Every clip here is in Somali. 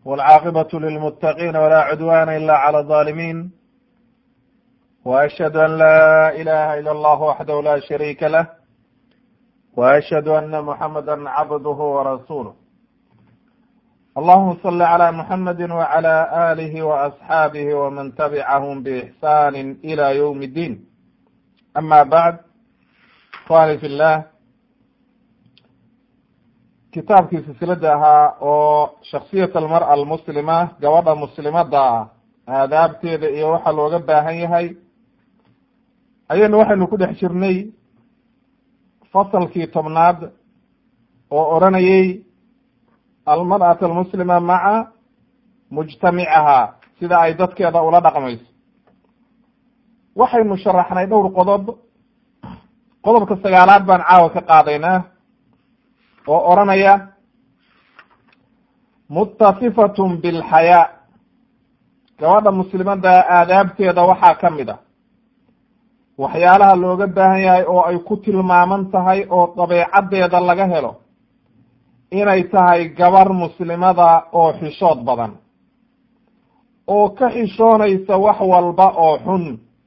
والعاaqبة للمتقين ولا عدوان إلا على الظالمين وأشهد أن لا إله إلا الله وحده لا شريك له وأشهد أن محمدا عبده ورسوله اللهم صل على محمد وعلى آله وأصحابه ومن تبعهم بإحسان إلى يوم الدين أما بعد إخواني في الله kitaabkii silsilada ahaa oo shaksiyat almar'a almuslima gabadha muslimada ah aadaabteeda iyo waxa looga baahan yahay ayaynu waxaynu ku dhex jirnay fasalkii tobnaad oo odranayay almar'at almuslima maca mujtamicaha sida ay dadkeeda ula dhaqmayso waxaynu sharaxnay dhowr qodob qodobka sagaalaad baan caawa ka qaadaynaa oo odranaya muttasifatun bilxayaa gabadha muslimada aadaabteeda waxaa ka mid a waxyaalaha looga baahan yahay oo ay ku tilmaaman tahay oo dabeecaddeeda laga helo inay tahay gabar muslimada oo xishood badan oo ka xishoonaysa wax walba oo xun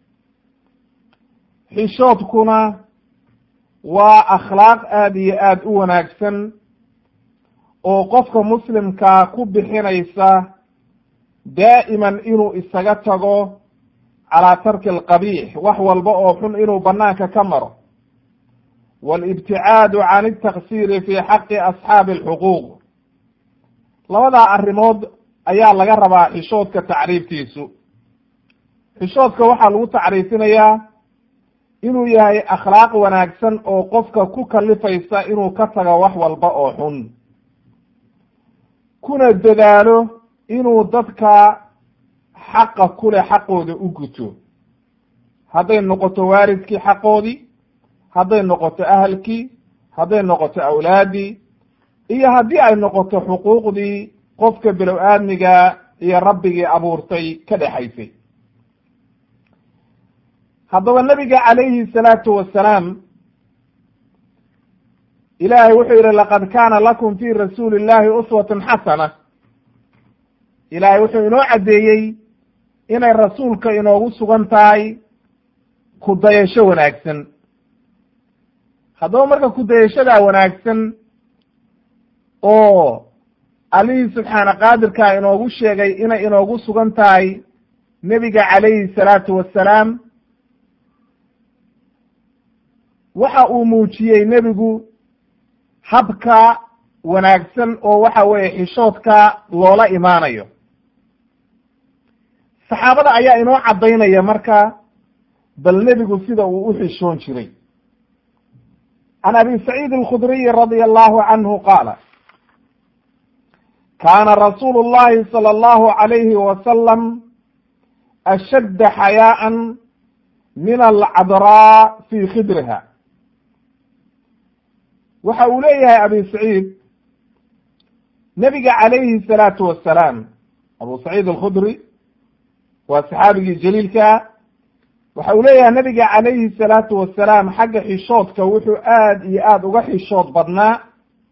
xishoodkuna waa akhlaaq aada iyo aada u wanaagsan oo qofka muslimkaa ku bixinaysa daa'iman inuu isaga tago calaa tarki alqabiix wax walba oo xun inuu banaanka ka maro waalibticaadu can altaksiiri fi xaqi asxaabi alxuquuq labadaa arrimood ayaa laga rabaa xishoodka tacriiftiisu xishoodka waxaa lagu tacriifinayaa inuu yahay akhlaaq wanaagsan oo qofka ku kalifaysa inuu ka tago wax walba oo xun kuna dadaalo inuu dadka xaqa kule xaqooda u guto hadday noqoto waaridkii xaqoodii hadday noqoto ahalkii hadday noqoto awlaadii iyo haddii ay noqoto xuquuqdii qofka bilow aadmiga iyo rabbigii abuurtay ka dhexaysay haddaba nabiga calayhi salaatu wasalaam ilaahay wuxuu yihi laqad kaana lakum fi rasuuli illahi uswatun xasana ilaahay wuxuu inoo caddeeyey inay rasuulka inoogu sugan tahay kudayasho wanaagsan haddaba marka kudayashadaa wanaagsan oo allihii subxaana qaadirkaa inoogu sheegay inay inoogu sugan tahay nebiga calayhi salaatu wassalaam waxa uu muujiyey nebigu habka wanaagsan oo waxa weeye xishoodka loola imaanayo saxaabada ayaa inoo caddaynaya marka bal nebigu sida uu u xishoon jiray can abi saciid alkhudriyi radia allahu canhu qaala kaana rasuulu llahi sala allahu alayhi wasalam ashadda xayaa'an min alcadraa fi khidriha waxa uu leeyahay abi saciid nebiga calayhi salaatu wassalaam abu saciid alkhudri waa saxaabigii jaliilkaa waxa uu leeyahay nebiga calayhi salaatu wassalaam xagga xishoodka wuxuu aada iyo aada uga xishood badnaa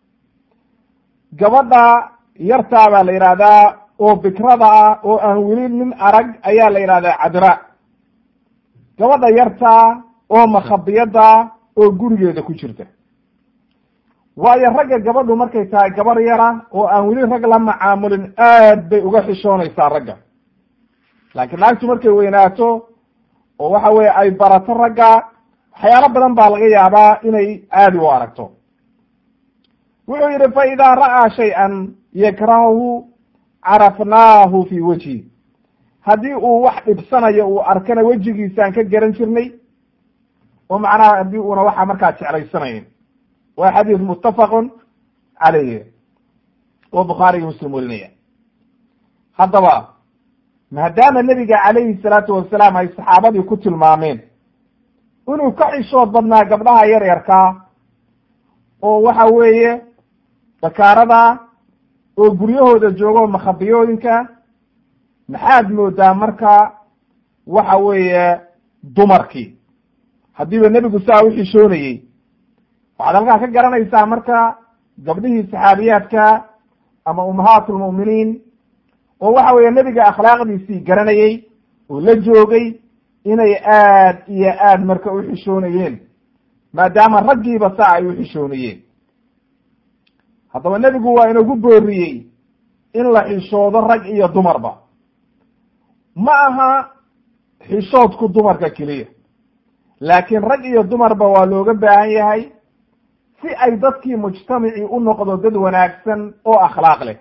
gabadha yartaa baa la yidhahdaa oo bikrada ah oo aan weli nin arag ayaa la yidhahdaa cadra gabadha yartaa oo makhabiyada oo gurigeeda ku jirta waayo ragga gabadhu markay tahay gabar yara oo aan weli rag la macaamulin aad bay uga xishoonaysaa ragga laakiin naagtu markay weynaato oo waxa weye ay barato ragga waxyaalo badan baa laga yaabaa inay aadi u aragto wuxuu yidhi fa idaa ra'aa shay-an yakrahuhu carafnaahu fi wejhi haddii uu wax dhibsanayo uu arkana wejigiisaan ka garan jirnay oo macnaha haddii uuna waxa markaa jeclaysanayn waa xadiis muttafaqun calayh oo bukhaariga muslim welinaya haddaba maadaama nebiga calayhi salaatu wasalaam ay saxaabadii ku tilmaameen inuu ka xishood badnaa gabdhaha yar yarkaa oo waxa weeye bakaarada oo guryahooda joogo makhabiyooyinka maxaad moodaa marka waxa weeye dumarkii haddiiba nebigu saa u xishoonayey waxaad halkaa ka garanaysaa marka gabdhihii saxaabiyaadka ama ummahaat lmu'miniin oo waxa weeye nebiga akhlaaqdiisii garanayey oo la joogay inay aad iyo aad marka u xishoonayeen maadaama raggiiba saa ay u xishoonayeen haddaba nebigu waa inagu booriyey in la xishoodo rag iyo dumarba ma aha xishoodku dumarka keliya laakiin rag iyo dumarba waa looga baahan yahay si ay dadkii mujtamacii u noqdo dad wanaagsan oo akhlaaq leh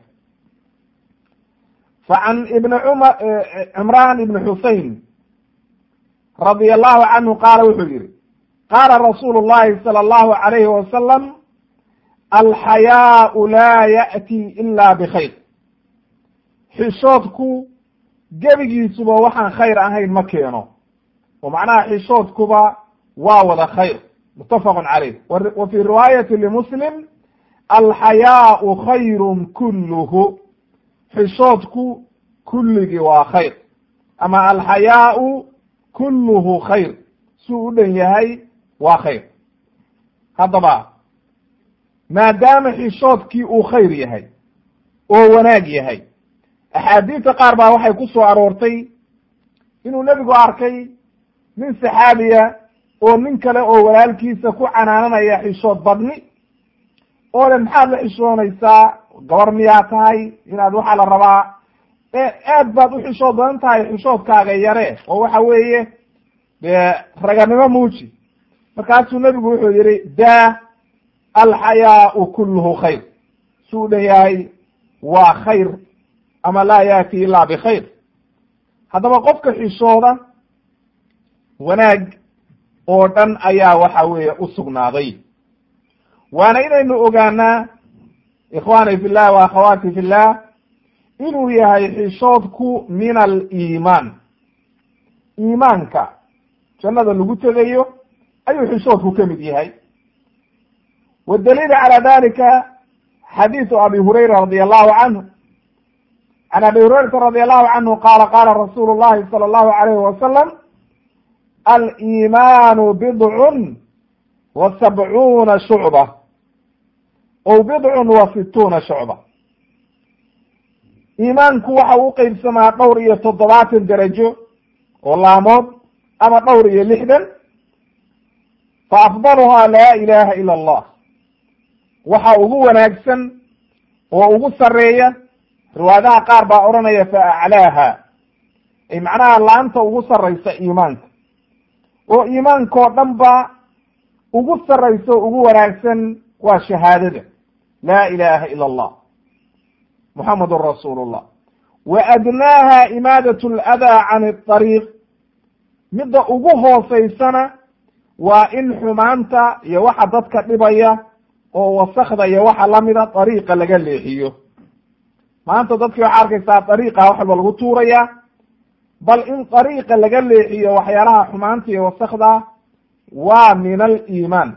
fa can ibni cumar cimraan ibni xusein radia allahu canhu qaala wuxuu yihi qaala rasuulu llahi sala allahu alayhi wasalam alxayaau laa ya'ti ila bikhayr xishoodku gebigiisuba waxaan khayr ahayn ma keeno oo macnaha xishoodkuba waa wada khayr muttafaqun caleyh wa fii riwaayati limuslim alxayaau khayrun kulluhu xishoodku kulligii waa khayr ama alxayaau kulluhu khayr suu u dhan yahay waa khayr haddaba maadaama xishoodkii uu khayr yahay oo wanaag yahay axaadiista qaar baa waxay ku soo aroortay inuu nebigu arkay nin saxaabiya oo nin kale oo walaalkiisa ku canaananaya xishood badni oo le maxaad la xishoonaysaa gabar miyaa tahay inaad waxaa la rabaa aad baad u xishood badan tahay xishoodkaaga yare oo waxa weeye dee raganimo muuji markaasuu nebigu wuxuu yihi daa alxayaau kulluhu khayr suu u dhan yahay waa khayr ama laa yaati ila bikhayr haddaba qofka xishooda wanaag oo dhan ayaa waxa weeye u sugnaaday waana inaynu ogaanaa ikhwaani fi llah wa akhawaati fi llah inuu yahay xishoodku min aliimaan iimaanka jannada lagu tegayo ayuu xishoodku ka mid yahay wadaliil calى dalika xadiiثu abi hurayra radi allahu canhu can abi hurayrata radi allahu canhu qaala qaala rasuulu llahi salى allahu alayhi wasalam aliimaanu bidcun wa sabcuuna shucba ow bidcun wa situuna shucba iimaanku waxa u qeybsamaa dhowr iyo toddobaatan derajo oo laamood ama dhowr iyo lixdan fa afdaluhaa laa ilaha ila allah waxa ugu wanaagsan oo ugu sareeya riwaayadaha qaar baa odhanaya fa aclaaha ay macnaha laanta ugu saraysa iimaanka oo iimaankao dhan ba ugu saraysa o ugu wanaagsan waa shahaadada laa ilaha ila allah muxamedun rasuulu llah wa adnaaha imaadat aladaa can اطariiq midda ugu hoosaysana waa in xumaanta iyo waxa dadka dhibaya oo wasakda iyo waxa lamida dariiqa laga leexiyo maanta dadkii waxaa arkaysaa dariiqa wax walba lagu tuuraya bal in dariiqa laga leexiyo waxyaalaha xumaanta iyo wasakda waa min aliimaan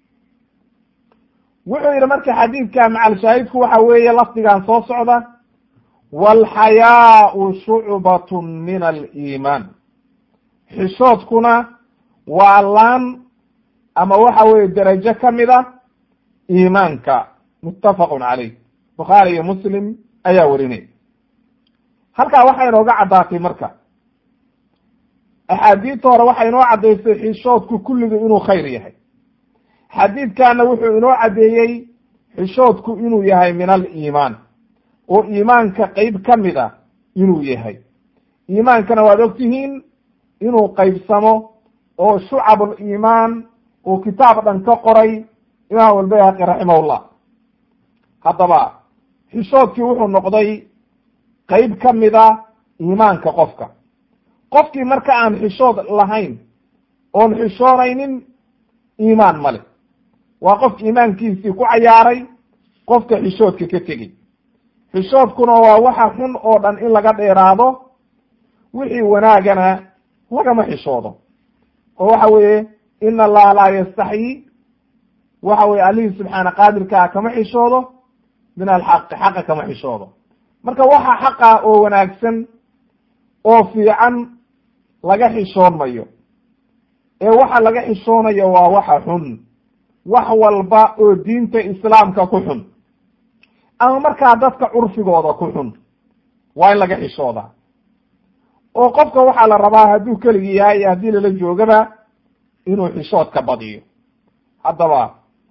wuxuu yidhi marka xadiidka macalshaahidku waxa weeye lafdigan soo socda walxayaau shucbatun min aliimaan xishoodkuna waa laan ama waxa weeye derajo kamid a iimaanka muttafaqun caleyh bukhaari iyo muslim ayaa werinay halkaa waxay inooga caddaatay marka axaadiidta hore waxay inoo caddaysay xishoodku kulligii inuu khayr yahay xadiidkana wuxuu inoo caddeeyey xishoodku inuu yahay min aliimaan oo iimaanka qeyb ka mid a inuu yahay iimaankana waad ogtihiin inuu qeybsamo oo shucabuliimaan uu kitaab dhan ka qoray imaam albayhaqi raximahullah haddaba xishoodkii wuxuu noqday qeyb ka mida iimaanka qofka qofkii marka aan xishood lahayn oon xishoonaynin iimaan male waa qof iimaankiisii ku cayaaray qofka xishoodka ka tegey xishoodkuna waa waxa xun oo dhan in laga dheeraado wixii wanaagana lagama xishoodo oo waxa weeye ina allaha laa yastaxyi waxa weye allihii subxaana qaadirkaa kama xishoodo min alxaqi xaqa kama xishoodo marka waxa xaqa oo wanaagsan oo fiican laga xishoon mayo ee waxa laga xishoonayo waa waxa xun wax walba oo diinta islaamka ku xun ama markaa dadka curfigooda ku xun waa in laga xishoodaa oo qofka waxaa la rabaa hadduu keligii yahay iyo haddii lala joogaba inuu xishoodka badiyo haddaba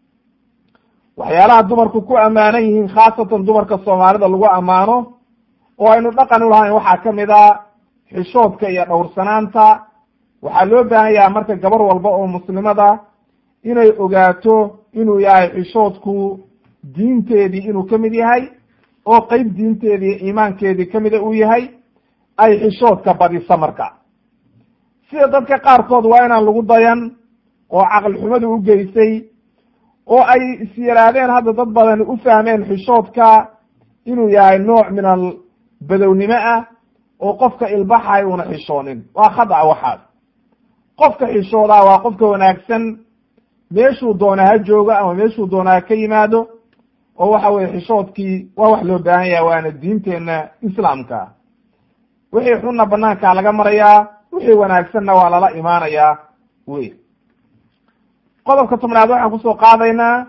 waxyaalaha dumarku ku ammaanan yihiin khaasatan dumarka soomaalida lagu ammaano oo aynu dhaqan u lahayn waxaa ka mid a xishoodka iyo dhowrsanaanta waxaa loo baahan yahay marka gabar walba oo muslimada inay ogaato inuu yahay xishoodku diinteedii inuu ka mid yahay oo qeyb diinteedii iimaankeedii kamida uu yahay ay xishoodka badisa marka sida dadka qaarkood waa inaan lagu dayan oo caqli xumadu u geysay oo ay is yaraadeen hadda dad badani u fahmeen xishoodka inuu yahay nooc min al badownimo ah oo qofka ilbaxay una xishoonin waa khadac waxaas qofka xishoodaa waa qofka wanaagsan meeshuu doona ha joogo ama meeshuu doona ha ka yimaado oo waxa weye xishoodkii waa wax loo baahan yaha waana diinteenna islaamka wixii xunna banaankaa laga marayaa wixii wanaagsanna waa lala imaanayaa wey qodobka tobnaad waxaan kusoo qaadaynaa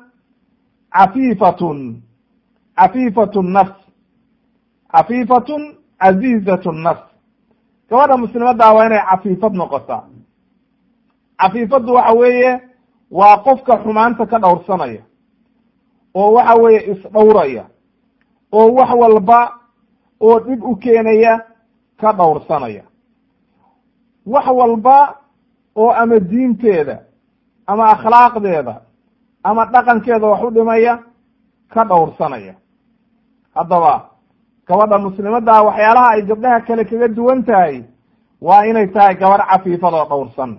cafiifatun cafiifatu nafs cafiifatun casiizatu nafs gabadha muslimaddaa waa inay cafiifad noqotaa cafiifaddu waxa weeye waa qofka xumaanta ka dhowrsanaya oo waxa weeye isdhowraya oo wax walba oo dhib u keenaya ka dhowrsanaya wax walba oo ama diinteeda ama akhlaaqdeeda ama dhaqankeeda wax u dhimaya ka dhowrsanaya haddaba gabadha muslimadda waxyaalaha ay gabdhaha kale kaga duwan tahay waa inay tahay gabadh cafiifad oo dhowrsan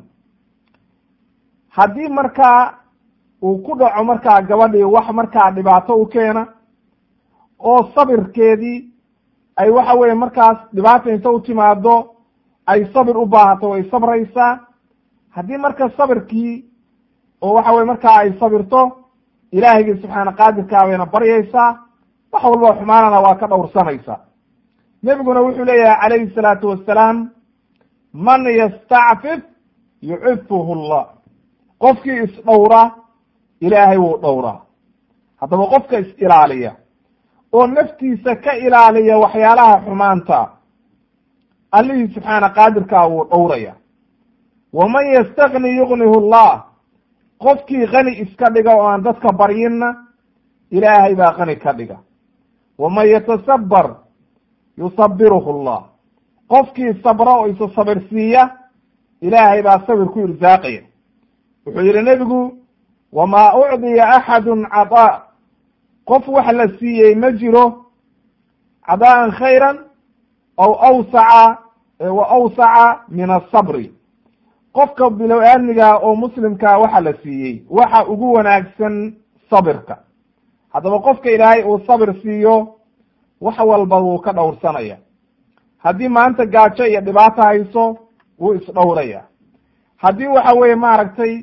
haddii markaa uu ku dhaco markaa gabadhii wax markaa dhibaato u keena oo sabirkeedii ay waxa weye markaas dhibaata inta u timaado ay sabir u baahato way sabraysaa haddii marka sabirkii oo waxa weye markaa ay sabirto ilaahigii subxaana qaadirkaa bayna baryaysaa wax walba xumaanana waa ka dhowrsanaysaa nebiguna wuxuu leeyahay calayhi salaatu wassalaam man yastacfif yucifuhu llah qofkii isdhowra ilaahay wuu dhowraa haddaba qofka is-ilaaliya oo naftiisa ka ilaaliya waxyaalaha xumaanta allihii subxaana qaadirkaa wuu dhowraya waman yastakni yugnihu llah qofkii kani iska dhiga oo aan dadka baryinna ilaahay baa kani ka dhiga waman yatasabbar yusabiruhu llah qofkii sabra oo isa sabirsiiya ilaahay baa sabir ku irsaaqaya wuxuu yihi nebigu wamaa ucdiya axadun cadaa qof wax la siiyey ma jiro cadaa'an khayran aw awsaca wa awsaca min asabri qofka bilow aadmiga oo muslimkaa waxa la siiyey waxa ugu wanaagsan sabirka haddaba qofka ilaahay uu sabir siiyo wax walba wuu ka dhowrsanaya haddii maanta gaajo iyo dhibaato hayso wuu isdhowraya haddii waxa weeye maaragtay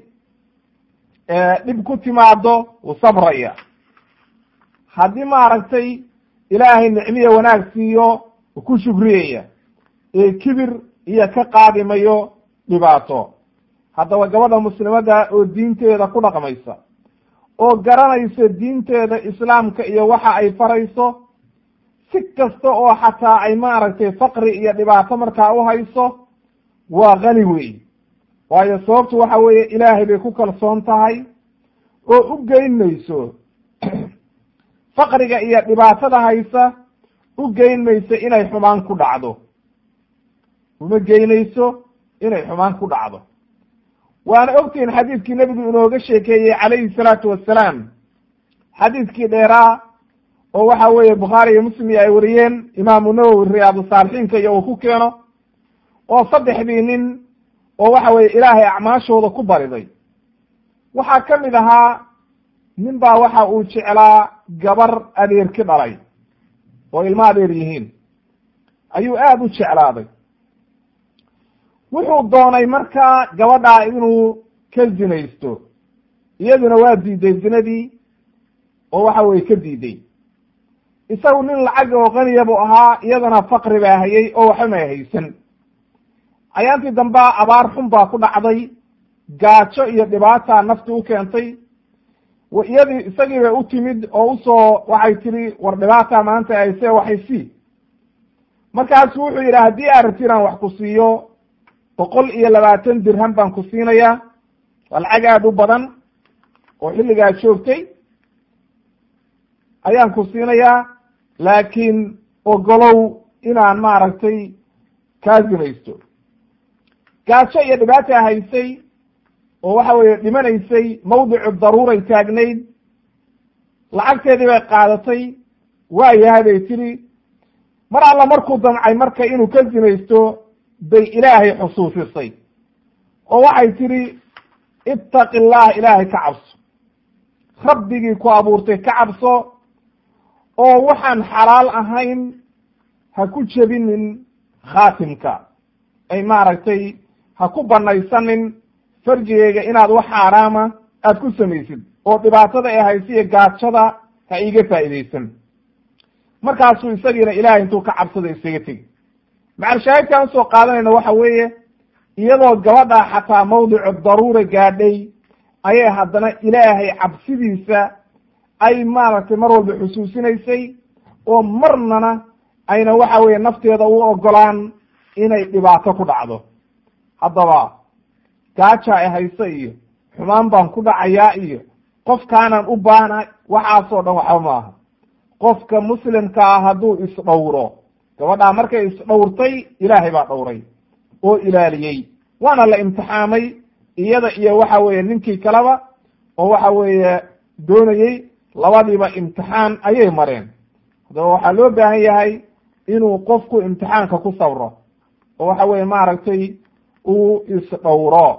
dhib ku timaado wuu sabraya haddii maaragtay ilaahay nicmiya wanaag siiyo wuu ku shukriyaya ee kibir iyo ka qaadimayo dhibaato haddaba gabadha muslimadda oo diinteeda ku dhaqmaysa oo garanaysa diinteeda islaamka iyo waxa ay farayso si kasta oo xataa ay maaragtay faqri iyo dhibaato markaa u hayso waa kani weey waayo sababtu waxa weeye ilaahay bay ku kalsoon tahay oo u geyn mayso faqriga iyo dhibaatada haysa u geyn mayso inay xumaan ku dhacdo uma geynayso inay xumaan ku dhacdo waana ogtihin xadiidkii nebigu inooga sheekeeyey calayhi salaatu wassalaam xadiidkii dheeraa oo waxa weeye bukhaari iyo muslim iyo ay wariyeen imaamu nawowi riyaadu saalixiinka iyo uu ku keeno oo saddexdii nin oo waxa weye ilaahay acmaashooda ku bariday waxaa ka mid ahaa nin baa waxa uu jeclaa gabar adeerki dhalay oo ilmo adeer yihiin ayuu aada u jeclaaday wuxuu doonay markaa gabadhaa inuu ka zinaysto iyaduna waa diiday zinadii oo waxa weye ka diiday isagu nin lacag oo qaniya buu ahaa iyadana faqri baa hayay oo waxba may haysan ayaantii dambea abaar xun baa ku dhacday gaajo iyo dhibaata nafti u keentay iyadii isagii bay u timid oo usoo waxay tiri war dhibaata maanta hayse waxay sii markaasu wuxuu yidhi haddii aad rabti inaan wax ku siiyo boqol iyo labaatan dirham baan ku siinayaa waa lacag aada u badan oo xilligaa joogtay ayaan ku siinayaa laakiin ogolow inaan maaragtay kaa zinaysto gaajo iyo dhibaata haysay oo waxa weeye dhimanaysay mawdicu daruuray taagnayd lacagteedii bay qaadatay waa yahay bay tidhi mar alla markuu damcay marka inuu ka zinaysto bay ilaahay xusuusisay oo waxay tidhi ittaqi llah ilaahay ka cabso rabbigii ku abuurtay ka cabso oo waxaan xalaal ahayn ha ku jebinin khaatimka ay maaragtay ha ku banaysanin farjigeyga inaad wax xaaraama aad ku samaysid oo dhibaatada ee haysa iyo gaajada ha iiga faa'iidaysan markaasuu isagiina ilaahay intuu ka cabsada isaga tegi macalshaahidkaan usoo qaadanayna waxa weeye iyadoo gabadha xataa mawdicu daruura gaadhay ayay haddana ilaahay cabsidiisa ay maaragtay mar walba xusuusinaysay oo marnana ayna waxa weeye nafteeda u ogolaan inay dhibaato ku dhacdo haddaba gaaja ay hayso iyo xumaan baan ku dhacayaa iyo qofkaanaan u baanahay waxaasoo dhan waxba maaha qofka muslimka ah hadduu isdhowro gabadhaa markay isdhowrtay ilaahay baa dhowray oo ilaaliyey waana la imtixaamay iyada iyo waxa weeye ninkii kaleba oo waxa weeye doonayey labadiiba imtixaan ayay mareen haddaba waxaa loo baahan yahay inuu qofku imtixaanka ku sabro oo waxa weeye maaragtay uu isdhowro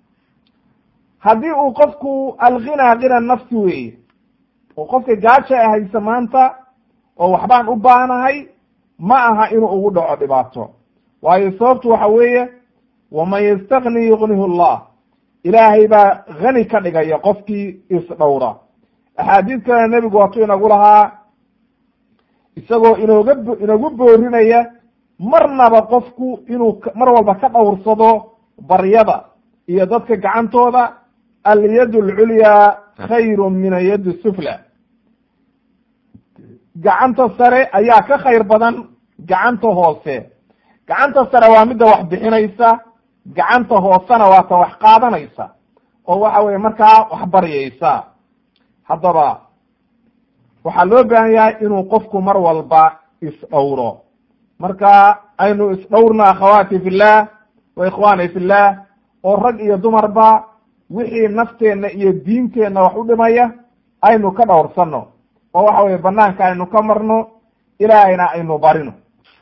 haddii uu qofku alghinaa khina nafsi weeye oo qofka gaaja a haysa maanta oo waxbaan u baanahay ma aha inuu ugu dhaco dhibaato waayo sababtu waxa weeye waman yastakni yugnihu llah ilaahay baa hani ka dhigaya qofkii isdhowra axaadiis kalena nebigu waatuu inagu lahaa isagoo inooga inagu boorinaya marnaba qofku inuu mar walba ka dhowrsado baryada iyo dadka gacantooda alyad alculyaa khayru min ayad sufla gacanta sare ayaa ka khayr badan gacanta hoose gacanta sare waa midda wax bixinaysa gacanta hoosena waa ta wax qaadanaysa oo waxa weye markaa wax baryaysa haddaba waxaa loo baahan yahay inuu qofku mar walba isdhowro marka aynu isdhowrna akhawaati fillah wa ikhwaani fillah oo rag iyo dumarba wixii nafteenna iyo diinteenna wax u dhimaya aynu ka dhowrsano oo waxa weye banaanka aynu ka marno ilaahayna aynu barino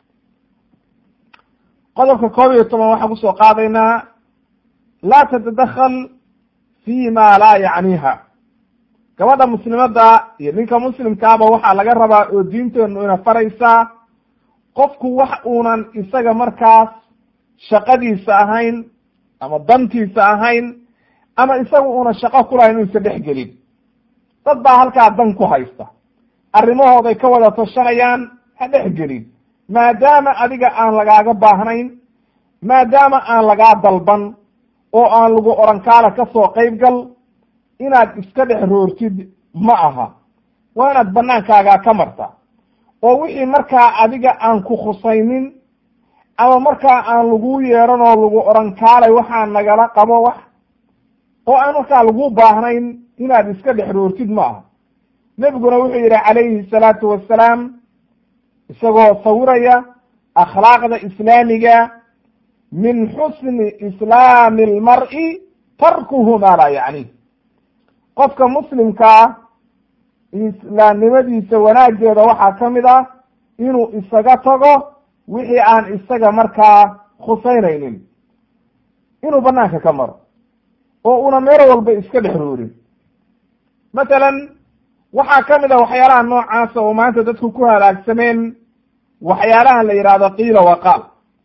qodobka koob iyo toban waxaan kusoo qaadaynaa laa tatadakhal fi ma laa yacniha gabadha muslimadda iyo ninka muslimkaaba waxaa laga rabaa oo diinteenu ina faraysaa qofku wax uunan isaga markaas shaqadiisa ahayn ama dantiisa ahayn ama isaga una shaqo kulahayn inuusa dhex gelin dad baa halkaa dan ku haysta arrimahooday ka wada tashanayaan ha dhex gelin maadaama adiga aan lagaaga baahnayn maadaama aan lagaa dalban oo aan lagu orankaala ka soo qayb gal inaad iska dhex roortid ma aha waa inaad banaankaagaa ka marta oo wixii markaa adiga aan ku khusaynin ama markaa aan lagu yeeran oo lagu orankaalay waxaa nagala qabo wax oo aan markaa lagu baahnayn inaad iska dhex roortid ma aha nebiguna wuxuu yidhi calayhi salaatu wassalaam isagoo sawiraya akhlaaqda islaamiga min xusni islaami almar'i tarkuhu maa laa yacni qofka muslimkaa islaamnimadiisa wanaaggeeda waxaa ka mid ah inuu isaga tago wixii aan isaga markaa khusaynaynin inuu banaanka ka maro oo una meel walba iska dhex roorin masalan waxaa ka mid a waxyaalaha noocaasa oo maanta dadku ku halaagsameen waxyaalahan la yidhaahdo qiila waqaal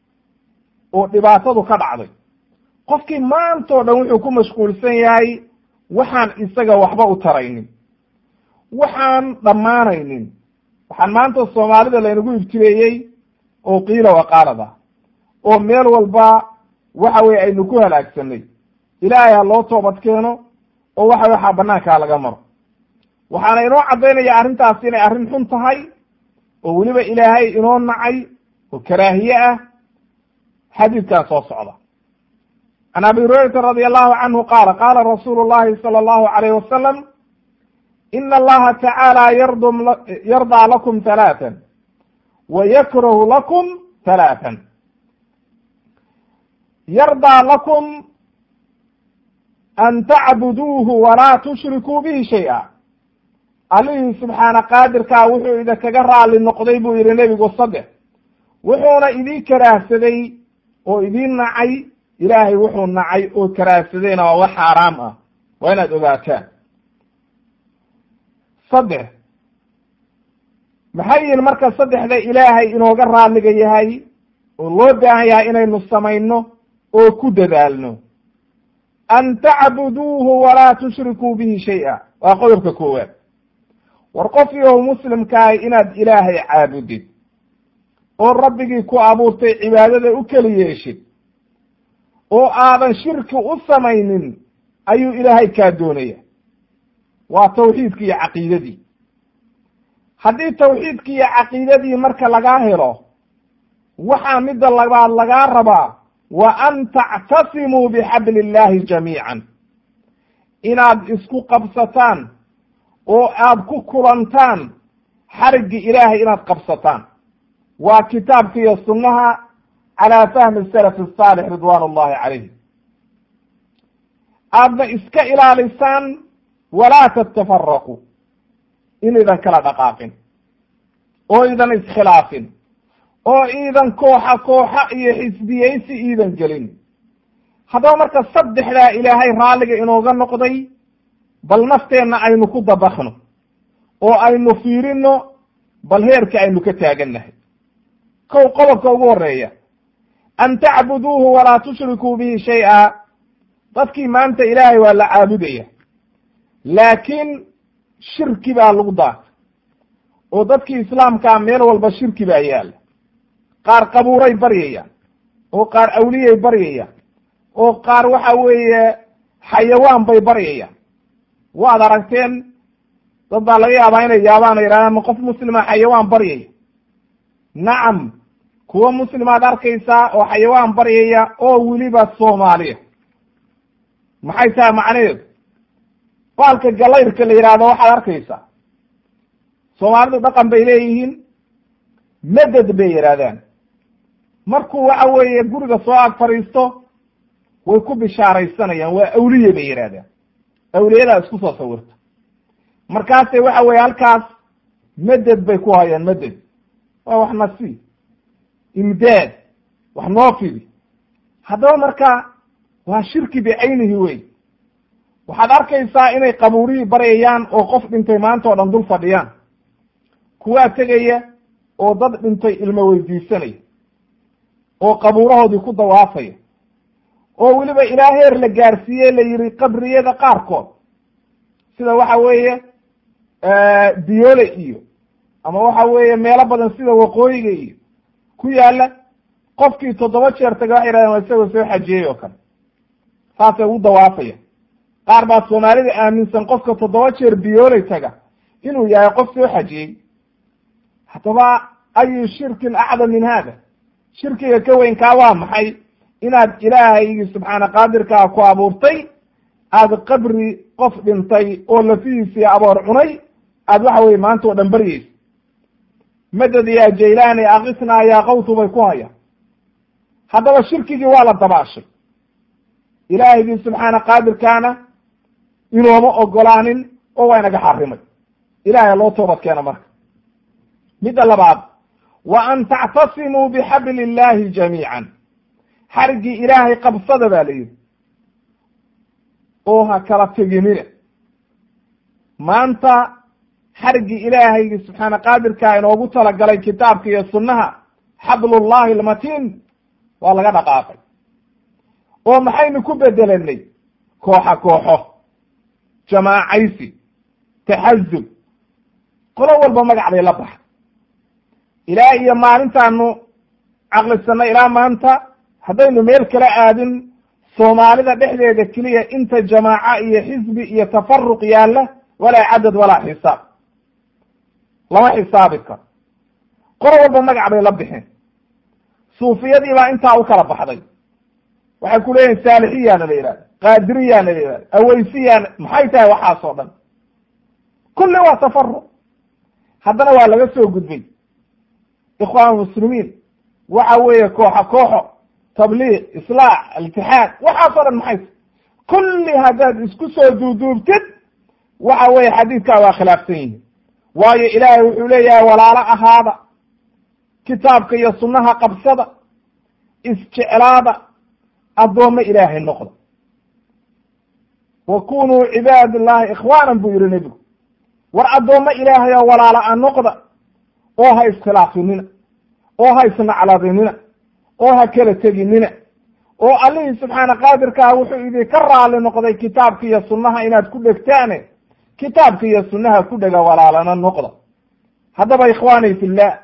oo dhibaatadu ka dhacday qofkii maantao dhan wuxuu ku mashquulsan yahay waxaan isaga waxba u taraynin waxaan dhammaanaynin waxaan maanta soomaalida laynagu ibtileeyey oo qiila waqaalada oo meel walba waxa weye aynu ku halaagsanay ilaahay ha loo toobad keeno oo waxa waxaa banaankaa laga maro waxaana inoo caddaynaya arrintaas inay arrin xun tahay oo weliba ilaahay inoo nacay oo karaahiye ah xadiidkan soo socda can abi hurayrata radi allahu canhu qaala qaala rasuulu llahi sala allahu alayh wasalam ina allaha tacaala yardum yardaa lakum halaatan wa yakrahu lakum halaatan yardaa lakum an tacbuduuhu walaa tushrikuu bihi shay-a allihii subxaana qaadirkaa wuxuu idinkaga raali noqday buu yihi nebigu saddex wuxuuna idiin karaahsaday oo idiin nacay ilaahay wuxuu nacay oo karaahsadayna waa wax xaaraam ah waa inaad ogaataan saddex maxay yihin marka saddexda ilaahay inooga raaliga yahay oo loo baahan yahay inaynu samayno oo ku dadaalno an tacbuduuhu walaa tushrikuu bihi shay-a waa qodobka koowaad war qof iyow muslimkaahi inaad ilaahay caabudid oo rabbigii ku abuurtay cibaadada u keli yeeshid oo aadan shirki u samaynin ayuu ilaahay kaa doonaya waa tawxiidki iyo caqiidadii haddii tawxiidki iyo caqiidadii marka lagaa helo waxaa midda labaad lagaa rabaa wa an tactasimuu bixabli illahi jamiican inaad isku qabsataan oo aad ku kulantaan xariggi ilaahay inaad qabsataan waa kitaabka iyo sunnaha calaa fahmi salaf asaalix ridwaan ullahi calayhim aadna iska ilaalisaan walaa tatafaraqu inaydan kala dhaqaaqin oo idan iskhilaafin oo iidan kooxa kooxa iyo xisbiyeysi iidan gelin haddaba marka saddexdaa ilaahay raalliga inooga noqday bal nafteenna aynu ku dabakno oo aynu fiirino bal heerka aynu ka taagannahay kow qodobka ugu horeeya an tacbuduuhu walaa tushrikuu bihi shay-a dadkii maanta ilaahay waa la caabudaya laakiin shirki baa lagu daatay oo dadkii islaamkaa meel walba shirki baa yaalla qaar qabuuray baryayaan oo qaar awliyay baryayaan oo qaar waxa weeye xayawaan bay baryayaan waad aragteen dad baa laga yaabaa inay yaabaan o yidhahdaan ma qof muslima xayawaan baryaya nacam kuwa muslimaad arkaysaa oo xayawaan baryaya oo weliba soomaaliya maxay tahay macnaheedu baalka galayrka la yidhaahdo waxaad arkaysaa soomaalidu dhaqan bay leeyihiin meded bay yidhahdaan markuu waxa weeye guriga soo ag fadhiisto way ku bishaaraysanayaan waa awliye bay yidhahdaan awliyadaa isku soo sawirta markaase waxa weye halkaas meded bay ku hayaan meded waa wax nasi imdaad wax noo fidi haddaba marka waa shirki bicaynihi wey waxaad arkaysaa inay qabuurihii baryayaan oo qof dhintay maanta oo dhan dul fadhiyaan kuwaa tegaya oo dad dhintay ilmo weydiisanaya oo qabuurahoodii ku dawaafaya oo weliba ilaa heer la gaarsiiye la yihi qabriyada qaarkood sida waxa weeye diyoole iyo ama waxa weeye meelo badan sida waqooyiga iyo ku yaala qofkii toddoba jeer taga waxay yidhahdeen waa isagoo soo xajiyey oo kale saasay ugu dawaafaya qaar baa soomaalida aaminsan qofka toddoba jeer diyooley taga inuu yahay qof soo xajiyey haddaba ayu shirkin acdam min hada shirkiga ka weynkaa waa maxay inaad ilaahaygi subxaana qaadirkaa ku abuurtay aada qabri qof dhintay oo lafihiisii aboor cunay aad waxa weye maanta oo dhan baryeysa madad yaa jaylaani akisnaa yaa qawtu bay ku hayaan haddaba shirkigii waa la dabaashay ilaahigii subxaana qaadirkaana inooma ogolaanin oo waa inaga xarimay ilahay loo toobad keena marka midda labaad wa an tactasimuu bixabli illahi jamiican xariggii ilaahay qabsada baa la yidhi oo ha kala teginina maanta xariggii ilaahaygi subxaana qaadirkaa inoogu talagalay kitaabka iyo sunnaha xablullahi almatiin waa laga dhaqaaqay oo maxaynu ku bedelanay kooxa kooxo jamaacaysi taxazub qolo walba magac bay la baxa ilaa iyo maalintaanu caqlisanay ilaa maanta haddaynu meel kala aadin soomaalida dhexdeeda keliya inta jamaaca iyo xisbi iyo tafaruq yaalla walaa cadad walaa xisaab lama xisaabi karo qolo walba magac bay la bixeen suufiyadii baa intaa u kala baxday waxay ku leeyihin saalixiyaana la yihahda qaadiriyaana la yihahda aweysiyaana maxay tahay waxaasoo dhan kulli waa tafaruq haddana waa laga soo gudbay ikhwaan muslimiin waxa weeye kooxo kooxo tabliiq islaax iltixaad waxaasoo dhan maxay tahay kulli haddaad isku soo duuduubtid waxa weeye xadiidkaa waa khilaafsan yihin waayo ilaahay wuxuu leeyahay walaalo ahaada kitaabka iyo sunnaha qabsada isjeclaada addoommo ilaahay noqda wa kunuu cibaad llahi ikhwaanan buu yihi nebigu war addoommo ilaahay oo walaala a noqda oo ha iskhilaafinina oo ha isnacladinina oo ha kala teginina oo allihii subxaana qaadirkaa wuxuu idinka raali noqday kitaabka iyo sunnaha inaad ku dhegtaane kitaabka iyo sunnaha ku dhega walaalana noqda haddaba ikhwaani fillah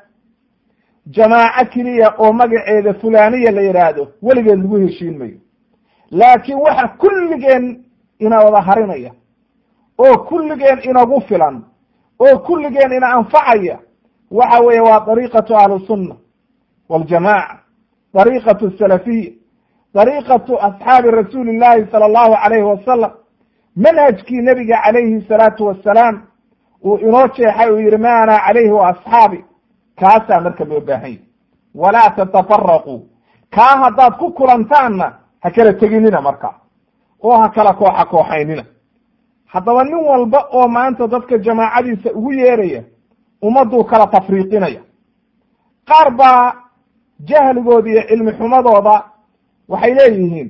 jamaaco keliya oo magaceeda fulaniya la yidhaahdo weligeed lagu heshiin mayo laakiin waxa kulligeen ina wada harinaya oo kulligeen inagu filan oo kulligeen ina anfacaya waxa weeye waa dariiqatu ahlusunna waljamaca dariiqatu salafiya dariiqatu asxaabi rasuuli llahi sala allahu calayhi wasalam manhajkii nebiga calayhi salaatu wassalaam uu inoo jeexay uu yihi ma ana calayhi wa asxaabi kaasaa marka loo baahan yahy walaa tatafaraquu kaa haddaad ku kulantaanna ha kala teginina marka oo ha kala kooxa kooxaynina haddaba nin walba oo maanta dadka jamaacadiisa ugu yeeraya ummadduu kala tafriiqinaya qaar baa jahligooda iyo cilmi xumadooda waxay leeyihiin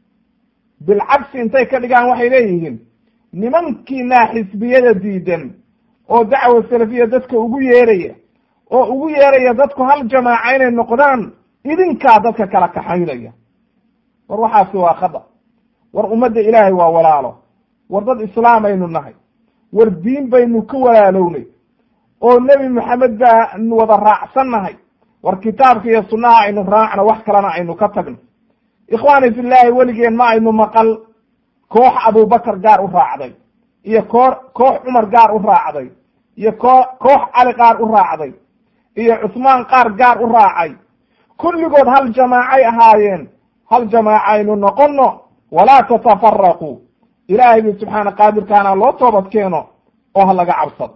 bilcagsi intay ka dhigaan waxay leeyihiin nimankiinaa xisbiyada diidan oo dacwa salafiya dadka ugu yeeraya oo ugu yeeraya dadku hal jamaaca inay noqdaan idinkaa dadka kala kaxaynaya war waxaasi waa khada war ummadda ilaahay waa walaalo war dad islaamaynu nahay war diin baynu ka walaalownay oo nebi maxamed baanu wada raacsan nahay war kitaabka iyo sunnaha aynu raacno wax kalena aynu ka tagno ikhwaani fillaahi weligeen ma aynu maqal koox abubakar gaar u raacday iyo koo koox cumar gaar u raacday iyo koo koox cali qaar u raacday iyo cusmaan qaar gaar u raacay kulligood hal jamaacay ahaayeen hal jamaacaynu noqono walaa tatafaraquu ilaahay bi subxaana qaadirkaana loo toobad keeno oo ha laga cabsado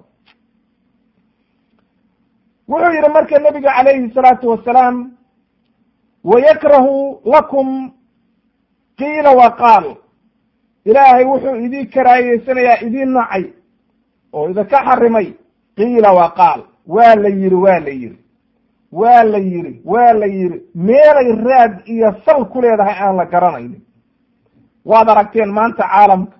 wuxuu yihi marka nebiga calayhi salaatu wasalaam wayakrahu lakum qiila wa qaal ilaahay wuxuu idii karaayeysanayaa idiin nacay oo idinka xarimay qiila wa qaal waa la yidhi waa la yidhi waa la yidhi waa la yidhi meelay raad iyo sal ku leedahay aan la garanaynin waad aragteen maanta caalamka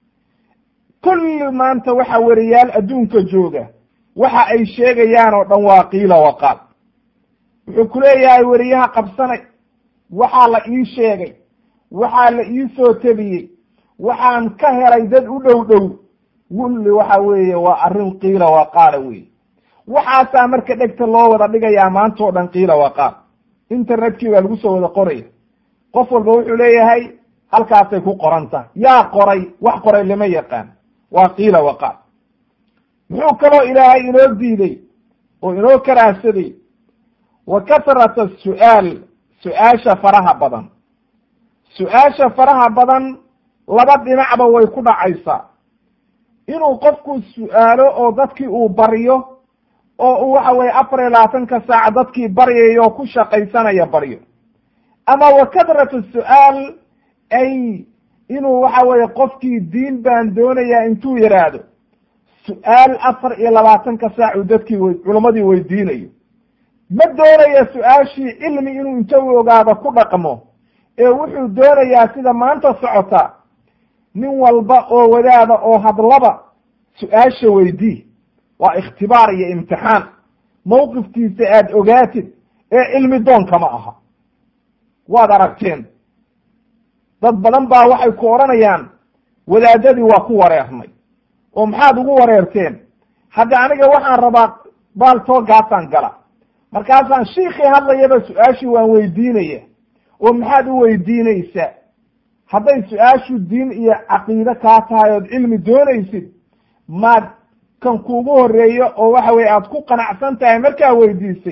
kulli maanta waxa weriyaal adduunka jooga waxa ay sheegayaan oo dhan waa qiila wa qaal wuxuu ku leeyahay weriyaha qabsanay waxaa la ii sheegay waxaa la ii soo tebiyey waxaan ka helay dad u dhow dhow wulli waxa weeye waa arrin qiila wa qaala weye waxaasaa marka dhegta loo wada dhigayaa maanta oo dhan qiila wa qaal internetkii baa lagu soo wada qoraya qof walba wuxuu leeyahay halkaasay ku qoran tahay yaa qoray wax qoray lama yaqaan waa qiila wa qaal muxuu kaloo ilaahay inoo diiday oo inoo karaahsaday wa kasrata su-aal su-aasha faraha badan su-aasha faraha badan laba dhinacba way ku dhacaysaa inuu qofku su-aalo oo dadkii uu baryo oo uu waxa weye afar iyo labaatanka saac dadkii baryayo oo ku shaqaysanaya baryo ama wa kadratu su-aal ay inuu waxa weye qofkii diin baan doonayaa intuu yidhaahdo su-aal afar iyo labaatanka saac uu dadkii w culammadii weydiinayo ma doonaya su-aashii cilmi inuu inta u ogaado ku dhaqmo ee wuxuu doonayaa sida maanta socota nin walba oo wadaada oo hadlaba su-aasha weydii waa ikhtibaar iyo imtixaan mawqifkiisa aada ogaatid ee cilmi doonka ma aha waad aragteen dad badan baa waxay ku odhanayaan wadaadadii waa ku wareernay oo maxaad ugu wareerteen hadda aniga waxaan rabaa baaltoogaasaan gala markaasaan shiikii hadlayaba su-aashii waan weydiinaya oo maxaad u weydiinaysaa hadday su-aashu diin iyo caqiide kaa tahay ood cilmi doonaysid maad kan kuugu horeeyo oo waxa weye aad ku qanacsan tahay markaa weydiisay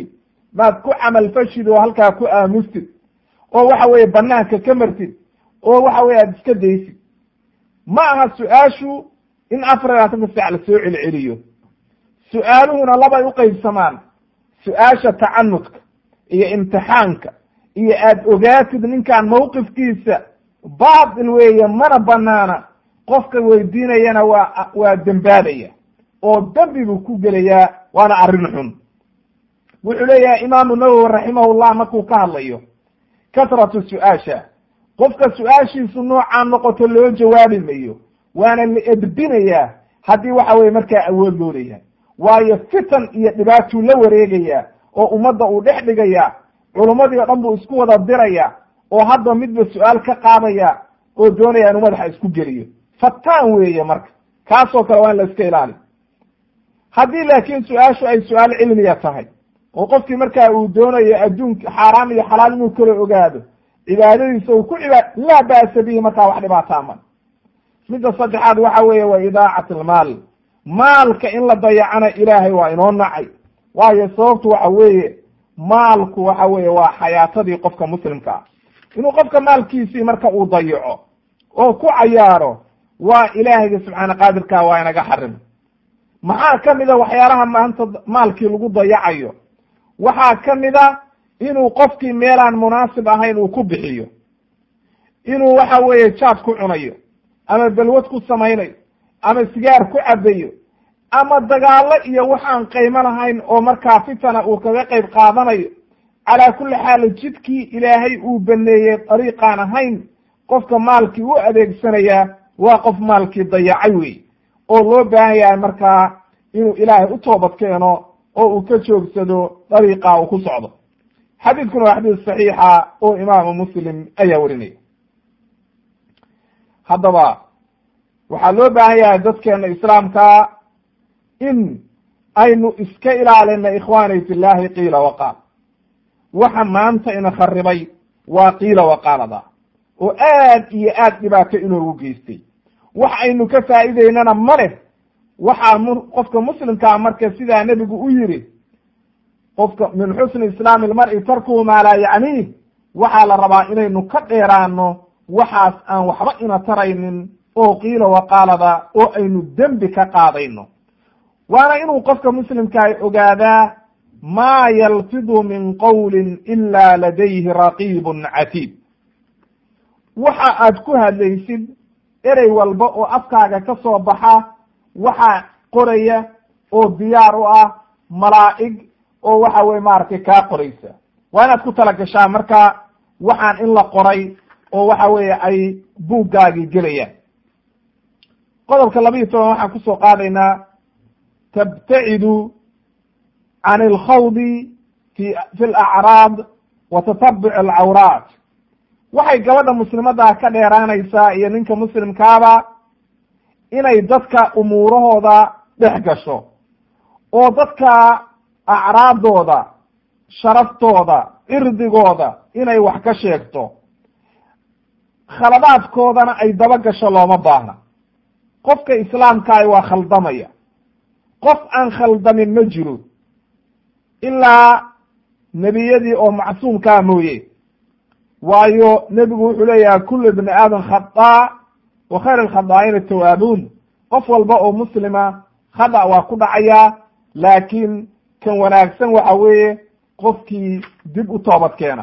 maad ku camalfashid oo halkaa ku aamustid oo waxa weeye banaanka ka martid oo waxa weye aada iska daysid ma aha su-aashu in afar labaatanka saac lasoo celceliyo su-aaluhuna labay u qeybsamaan su-aasha tacanudka iyo imtixaanka iyo aada ogaatid ninkan mawqifkiisa baatil weeye mana banaana qofka weydiinayana waa waa dembaabaya oo dembi buu ku gelayaa waana arrin xun wuxuu leeyahay imaamu nawowi raximahullah markuu ka hadlayo kasratu su-aasha qofka su-aashiisu noocaa noqoto loo jawaabi mayo waana la edbinayaa haddii waxa weye markaa awood loo leeyahay waayo fitan iyo dhibaatuu la wareegaya oo ummadda uu dhex dhigaya culummadii o dhan buu isku wada diraya oo hadda midba su-aal ka qaadaya oo doonaya inuu madaxa isku geliyo fataan weeye marka kaasoo kale waa in la iska ilaali haddii laakiin su-aashu ay su-aal cilmiya tahay oo qofkii markaa uu doonayo adduunka xaaraam iyo xalaal inuu kala ogaado cibaadadiisa uu ku cibaad laa ba'sa bihi markaa wax dhibaataa ma midda saddexaad waxa weeye waa idaacat almaal maalka in la dayacana ilaahay waa inoo nacay waayo sababtu waxa weeye maalku waxa weeye waa xayaatadii qofka muslimka ah inuu qofka maalkiisii marka uu dayaco oo ku cayaaro waa ilaahayga subxaana qaadirka waa inaga xarim maxaa ka mid a waxyaalaha maanta maalkii lagu dayacayo waxaa ka mid a inuu qofkii meelaan munaasib ahayn uu ku bixiyo inuu waxa weeye jaad ku cunayo ama balwad ku samaynayo ama sigaar ku cabayo ama dagaallo iyo waxaan qaymo lahayn oo markaa fitana uu kaga qayb qaadanayo calaa kulli xaal jidkii ilaahay uu baneeyey dariiqaan ahayn qofka maalkii u adeegsanayaa waa qof maalkii dayacay wey oo loo baahan yahay markaa inuu ilaahay u toobad keeno oo uu ka joogsado dariiqa uu ku socdo xadiidkuna waa xadiis saxiixa oo imaamu muslim ayaa warinaya haddaba waxaa loo baahan yahay dadkeena islaamka in aynu iska ilaalina ikhwaani fillahi qiila waqaal waxa maanta ina kharibay waa qiila waqaalada oo aad iyo aad dhibaato inoogu geystay wax aynu ka faa'iideynana ma leh waxaa m qofka muslimkaa marka sidaa nebigu u yiri qofka min xusni islaami ilmar'i tarkuhu maa laa yacniih waxaa la rabaa inaynu ka dheeraano waxaas aan waxba ina taraynin oo qiila waqaalada oo aynu dembi ka qaadayno waana inuu qofka muslimkaah ogaadaa maa yalfidu min qowlin ila ladayhi raqiibun catiid waxa aad ku hadlaysid erey walba oo afkaaga ka soo baxa waxaa qoraya oo diyaar u ah malaa'ig oo waxa weye maaragtay kaa qoraysa waa inaad ku tala gashaa marka waxaan in la qoray oo waxa weeye ay buuggaagii gelayaan qodobka laba iyo toban waxaan kusoo qaadaynaa tabtacidu can alkhawdi fi fi alacraad wa tatabuc alcawraat waxay gabadha muslimaddaa ka dheeraanaysaa iyo ninka muslimkaaba inay dadka umuurahooda dhex gasho oo dadka acraadooda sharaftooda cirdigooda inay wax ka sheegto khaladaadkoodana ay daba gasho looma baahna qofka islaamkaahi waa khaldamaya qof aan khaldamin ma jiro ilaa nebiyadii oo macsuumkaa mooye waayo nebigu wuxuu leeyahay kullu ibni aadam khadaa wa khayr alkhadaa'ina tawaabuun qof walba oo muslima khada waa ku dhacayaa laakiin kan wanaagsan waxa weeye qofkii dib u toobad keena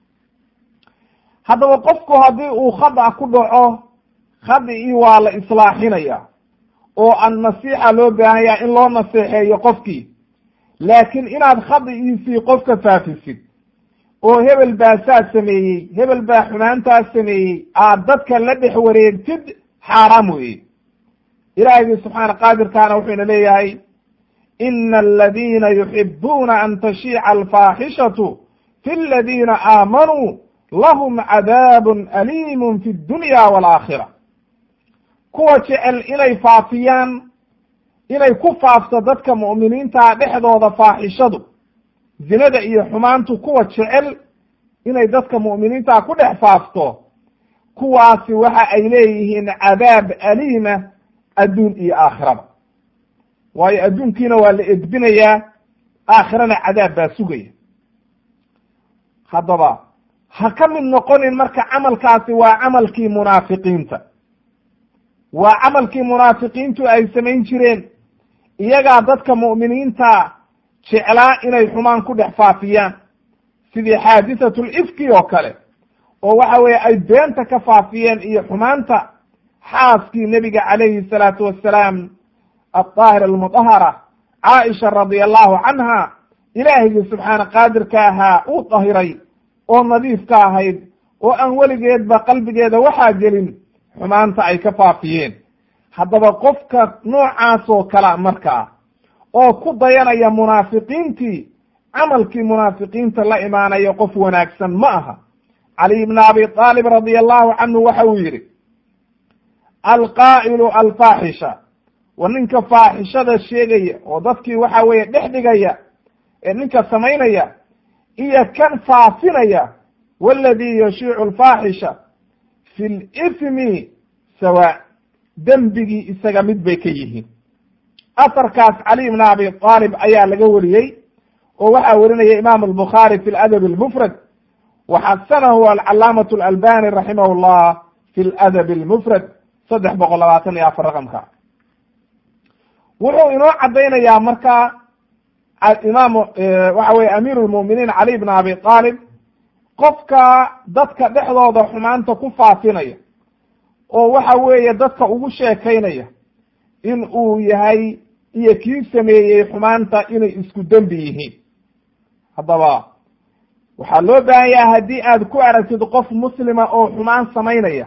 haddaba qofku haddii uu khada ku dhaco khadicii waa la islaaxinaya oo an nasiixa loo baahan yaha in loo naseexeeyo qofkii laakiin inaad khadiciisii qofka faafisid oo hebel baa saa sameeyey hebel baa xumaantaas sameeyey aad dadka la dhex wareegtid xaaraam weeye ilaahigii subxaana qaadirkaana wuxuuna leeyahay ina aladiina yuxibuuna an tashiica alfaaxishatu fi aladiina aamanuu lahum cadaabun aliimun fi dunya waalaakhira kuwa jecel inay faafiyaan inay ku faafto dadka mu'miniinta dhexdooda faaxishadu zinada iyo xumaantu kuwa jecel inay dadka mu'miniinta ku dhex faafto kuwaasi waxa ay leeyihiin cadaab aliima adduun iyo aakhiraba waayo adduunkiina waa la edbinayaa aakhirana cadaab baa sugaya haddaba ha ka mid noqonin marka camalkaasi waa camalkii munaafiqiinta waa camalkii munaafiqiintu ay samayn jireen iyagaa dadka mu'miniinta jeclaa inay xumaan ku dhex faafiyaan sidii xaadisatul ifki oo kale oo waxa weeye ay beenta ka faafiyeen iyo xumaanta xaaskii nebiga calayhi salaatu wassalaam aldaahir almudahara caaisha radia allahu canha ilaahigii subxaana qaadirka ahaa uu dahiray oo nadiifka ahayd oo aan weligeedba qalbigeeda waxaa gelin xumaanta ay ka faafiyeen haddaba qofka noocaasoo kala markaa oo ku dayanaya munaafiqiintii camalkii munaafiqiinta la imaanaya qof wanaagsan ma aha cali ibn abi aalib radia allahu canhu waxa uu yidhi alqaa'ilu alfaaxisha wa ninka faaxishada sheegaya oo dadkii waxa weeye dhex dhigaya ee ninka samaynaya iyo kan faafinaya waladii yashiicu alfaaxisha fi lithmi sawa dembigii isaga mid bay ka yihiin asarkaas cali ibn abi aalib ayaa laga wariyey oo waxaa werinaya imam albukhaari fi ladab almufrad waxasanahu alcalaamatu alalbani raximah llah fi ladab almufrad saddex boqol labaatan iyo afar raqamka wuxuu inoo caddaynayaa marka imaam waxa weye amiir lmuminiin cali ibn abi aalib qofka dadka dhexdooda xumaanta ku faafinaya oo waxa weeye dadka ugu sheekaynaya in uu yahay iyo kii sameeyey xumaanta inay isku dembi yihiin haddaba waxaa loo baahan yaha haddii aad ku aragtid qof muslima oo xumaan samaynaya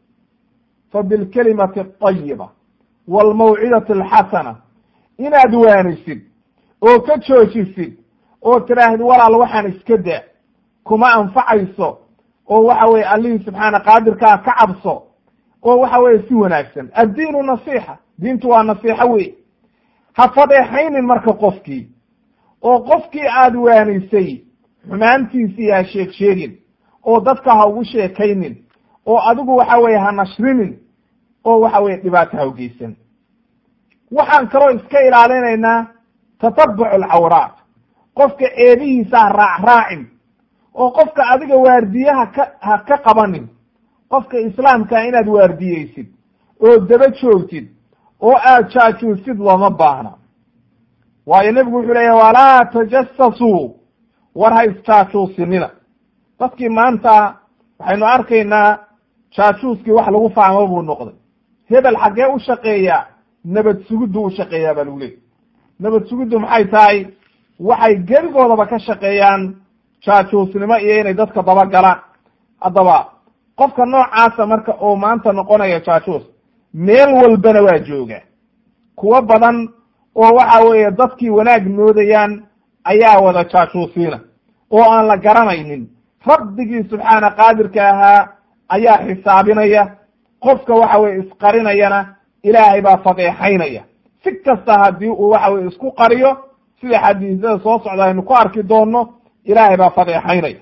fa bilkelimati atayiba waalmawcidati alxasana inaad waanisid oo ka joojisid oo tiraahid walaal waxaan iska daa kuma anfacayso oo waxa weye allihii subxaana qaadirkaa ka cabso oo waxa weye si wanaagsan addiinu nasiixa diintu waa nasiixo wey ha fadeexaynin marka qofkii oo qofkii aad waanisay xumaantiisii ha sheeg sheegin oo dadka ha ugu sheekaynin oo adigu waxa weye ha nashrinin oo waxa weye dhibaato ha ugeysan waxaan kaloo iska ilaalinaynaa tatabuc alcawraat qofka ceebihiisa ha raac raacin oo qofka adiga waardiyaha ka ha ka qabanin qofka islaamkaa inaad waardiyeysid oo daba joogtid oo aad jaajuusid looma baahna waayo nebigu wuxuu leeyahy walaa tajasasuu war ha isjaajuusinina dadkii maanta waxaynu arkaynaa jaajuuskii wax lagu fahmo buu noqday hebel xaggee u shaqeeyaa nabad sugiddu u shaqeeyaa baa lagu leeyay nabad sugiddu maxay tahay waxay geligoodaba ka shaqeeyaan jaajuusnimo iyo inay dadka dabagalaan haddaba qofka noocaasa marka oo maanta noqonaya jaajuus meel walbana waa jooga kuwo badan oo waxa weeye dadkii wanaag moodayaan ayaa wada jaajuusiina oo aan la garanaynin rabbigii subxaana qaadirka ahaa ayaa xisaabinaya qofka waxa weye isqarinayana ilaahay baa fadeexaynaya si kasta haddii uu waxa weye isku qariyo sida xadiisada soo socda aynu ku arki doonno ilaahay baa fadeexaynaya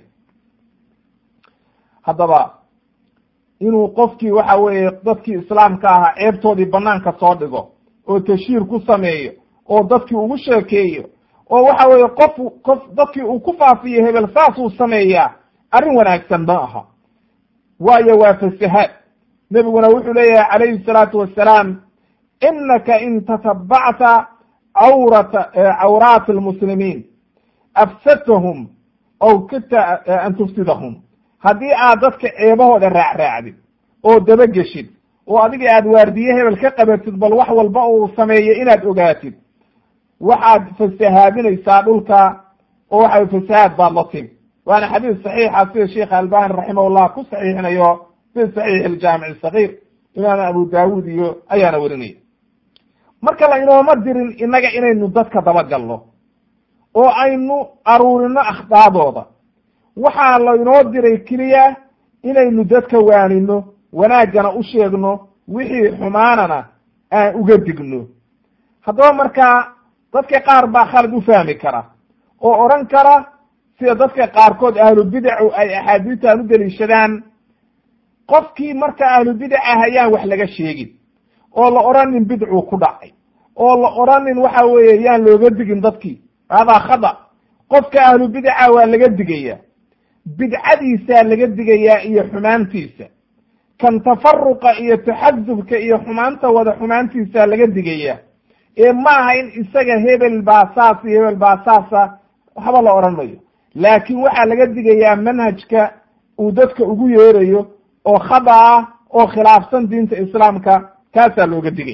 haddaba inuu qofkii waxa weeye dadkii islaamka ahaa ceebtoodii banaanka soo dhigo oo tashiir ku sameeyo oo dadkii ugu sheekeeyo oo waxa weeye qof qof dadkii uu ku faafiyo hebel saasuu sameeyaa arrin wanaagsan ma aha waayo waa fasahaad nebiguna wuxuu leeyahay calayhi salaatu wassalaam inaka in tatabacta cawrata cawraati almuslimiin afsadtahum aw kita an tufsidahum haddii aad dadka ceebahooda raacraacdid oo dabageshid oo adiga aad waardiye hebel ka qabatid bal wax walba uu sameeyo inaad ogaatid waxaad fasahaadinaysaa dhulka oo waxa fasahaad baad la timi waana xadiis saxiixa sida sheekh albani raximahullah ku saxiixinayo fi saxiix aljaamic sagiir imaam abu daawud iyo ayaana werinaya marka la inooma dirin innaga inaynu dadka dabagalno oo aynu aruurino akhdaadooda waxaa laynoo diray keliya inaynu dadka waanino wanaaggana u sheegno wixii xumaanana aan uga digno haddaba markaa dadka qaar baa khalad u fahmi kara oo odhan kara sida dadka qaarkood ahlu bidacu ay axaadiistan u deliishadaan qofkii marka ahlu bidaca hayaan wax laga sheegin oo la odhanin bidcuu ku dhacay oo la odhanin waxa weeye yaan looga digin dadkii haadaa khada qofka ahlu bidaca waa laga digaya bidcadiisaa laga digayaa iyo xumaantiisa kan tafaruqa iyo taxasubka iyo xumaanta wada xumaantiisaa laga digayaa ee ma aha in isaga hebel baa saas iyo hebel baa saasa waxba la odhan mayo laakiin waxaa laga digayaa manhajka uu dadka ugu yeerayo oo khada ah oo khilaafsan diinta islaamka kaasaa looga digay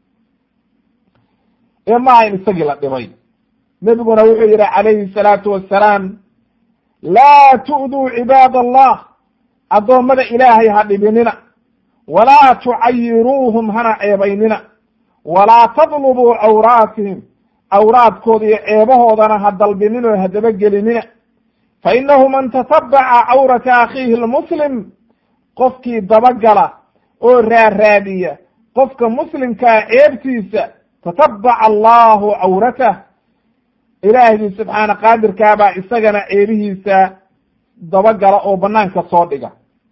ee ma aha in isagii la dhimay nebiguna wuxuu yihi calayhi salaatu wassalaam laa tu'duu cibaad allah addoommada ilaahay ha dhibinina walaa tucayiruuhum hana ceebaynina walaa tadlubuu cawraatihim cawraadkooda iyo ceebahoodana ha dalbinin oo ha dabagelinina fa innahu man tatabaca cawrata akhiihi lmuslim qofkii dabagala oo raaraadiya qofka muslimkaa ceebtiisa tatabaca allahu cawratah ilaahgii subxaana qaadirkaabaa isagana ceebihiisa dabagala oo banaanka soo dhiga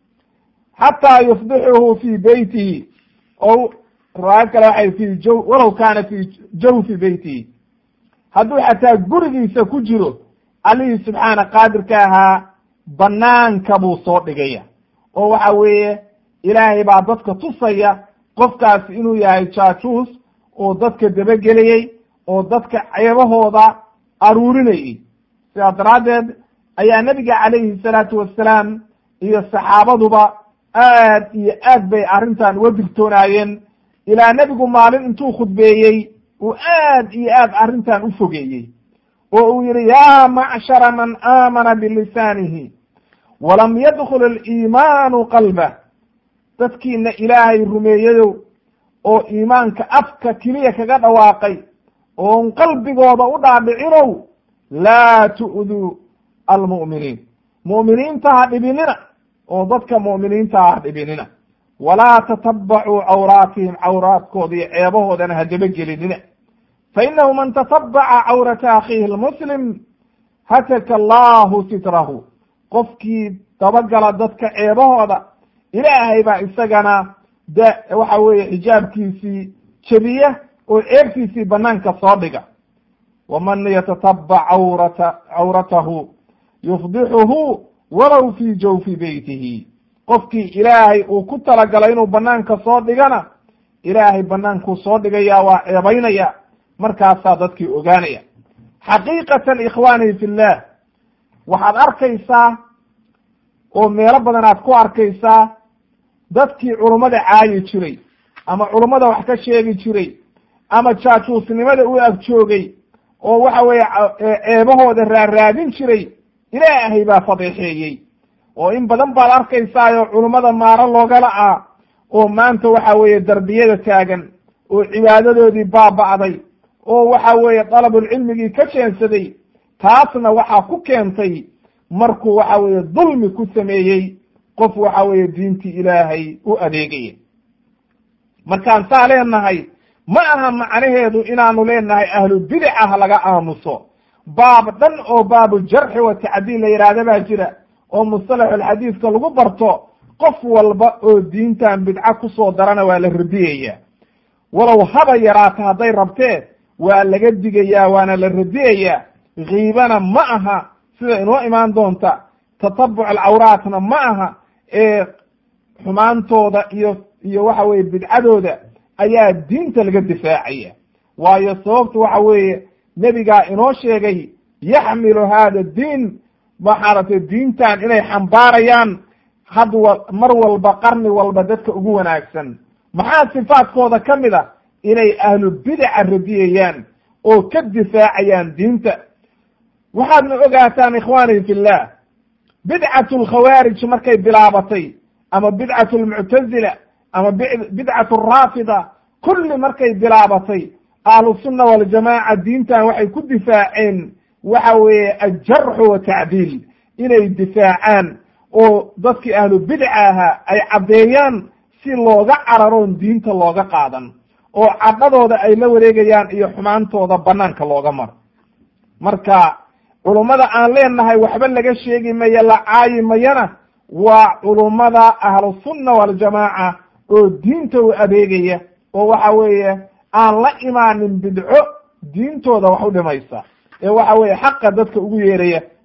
xataa yufdixuhu fii beytihi o riwaayad kale waxay fi jaw walow kaana fi jawfi beytihi hadduu xataa gurigiisa ku jiro allihii subxaana qaadirka ahaa banaanka buu soo dhigaya oo waxa weeye ilaahay baa dadka tusaya qofkaasi inuu yahay jaajuus oo dadka dabagelayey oo dadka ceebahooda aruurinayey sidaa daraaddeed ayaa nebiga calayhi salaatu wassalaam iyo saxaabaduba aad iyo aad bay arrintan uga digtoonaayeen ilaa nebigu maalin intuu khudbeeyey uu aad iyo aad arrintan u fogeeyey oo uu yihi yaa macshara man aamana bilisaanihi walam yadkul aliimaanu qalbah dadkiina ilaahay rumeeyayow oo iimaanka afka keliya kaga dhawaaqay oon qalbigooda u dhaadhicinow laa tu'duu almu'miniin mu'miniinta ha dhibinina oo dadka mu'miniinta ha dhibinina walaa tatabacuu cawraatihim cawraadkooda iyo ceebahoodana ha dabagelinina fa inahu man tatabaca cawrata akhiihi lmuslim hataka allahu sitrahu qofkii dabagala dadka ceebahooda ilaahay baa isagana de waxa weeye xijaabkiisii jebiya oo ceebtiisii banaanka soo dhiga waman yatatabac cawrata cawratahu yufdixuhu walow fii jawfi beytihi qofkii ilaahay uu ku talagalay inuu banaanka soo dhigana ilaahay banaankuu soo dhigaya waa ceebaynaya markaasaa dadkii ogaanaya xaqiiqatan ikhwaanii fi llah waxaad arkaysaa oo meelo badan aad ku arkaysaa dadkii culummada caayi jiray ama culummada wax ka sheegi jiray ama jaajuusnimada u ag joogay oo waxa weeye ceebahooda raaraadin jiray ilaahay baa fadeexeeyey oo in badan baad arkaysaayoo culummada maaro loogala ah oo maanta waxa weeye darbiyada taagan oo cibaadadoodii baaba'day oo waxa weeye dalabulcilmigii ka jeensaday taasna waxaa ku keentay markuu waxa weeye dulmi ku sameeyey qof waxa weeye diintii ilaahay u adeegaya markaan saa leenahay ma aha macnaheedu inaanu leenahay ahlu bidaca ha laga aamuso baab dhan oo baabu jarxi wa tacdiil la yidhaahda baa jira oo mustalaxulxadiidka lagu barto qof walba oo diintan bidca kusoo darana waa la radiyaya walow haba yaraata hadday rabtee waa laga digayaa waana la radiyaya kiibana ma aha sida inoo imaan doonta tatabuc alcawraatna ma aha ee xumaantooda iyo iyo waxa weye bidcadooda ayaa diinta laga difaacaya waayo sababtu waxa weeye nebigaa inoo sheegay yaxmilu hada diin maxaaratay diintan inay xambaarayaan had wa mar walba qarni walba dadka ugu wanaagsan maxaa sifaadkooda ka mid a inay ahlu bidaca radiyayaan oo ka difaacayaan diinta waxaadna ogaataan ikhwaani fi llah bidcatu lkhawaarij markay bilaabatay ama bidcatu lmuctazila ama bidcatu raafida kulli markay bilaabatay ahlusunna waljamaaca diintan waxay ku difaaceen waxa weeye aljarxu watacdiil inay difaacaan oo dadkii ahlu bidca ahaa ay caddeeyaan si looga cararoon diinta looga qaadan oo cadhadooda ay la wareegayaan iyo xumaantooda banaanka looga maro marka culummada aan leenahay waxba laga sheegi mayo la caayi mayana waa culummada ahlusunna waljamaaca oo diinta u adeegaya oo waxa weeye aan la imaanin bidco diintooda wax u dhimaysa ee waxa weeye xaqa dadka ugu yeeraya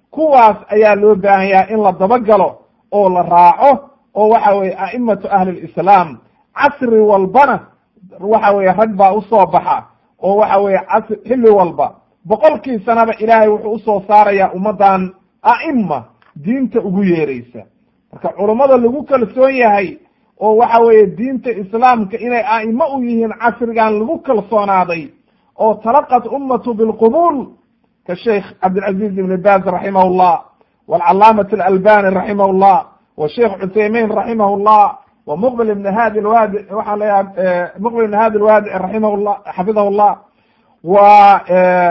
kuwaas ayaa loo baahan yahay in la dabagalo oo la raaco oo waxa weye a'imatu ahli lislaam casri walbana waxa weye rag baa usoo baxa oo waxa weye casri xilli walba boqolkii sanaba ilaahay wuxuu usoo saarayaa ummaddan a'ima diinta ugu yeeraysa marka culummada lagu kalsoon yahay oo waxa weeye diinta islaamka inay a'imo u yihiin casrigan lagu kalsoonaaday oo talaqat ummatu bilqubuul ka sheikh cabdilcaziz ibn baz raximah llah walcalaamat alalbani raximah llah wa sheikh cuthaymin raximah llah wa muqbil ibn hadi lwadi waxaa leeyaha muqbil ibn hadi lwadici raximah llah xafidahu llah wa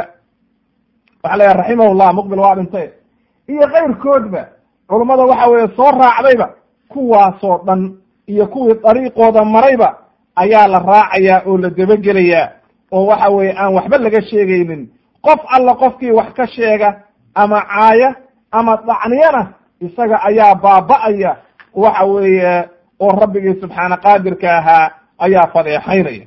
waxaa leeyaha raximah llah muqbil waa dhintay iyo keyrkoodba culummada waxa weeye soo raacdayba kuwaasoo dhan iyo kuwii dariiqooda marayba ayaa la raacayaa oo la debagelayaa oo waxa weeye aan waxba laga sheegaynin qof alla qofkii wax ka sheega ama caaya ama dacniyana isaga ayaa baaba'aya waxa weeye oo rabbigii subxaana qaadirka ahaa ayaa fadeexaynaya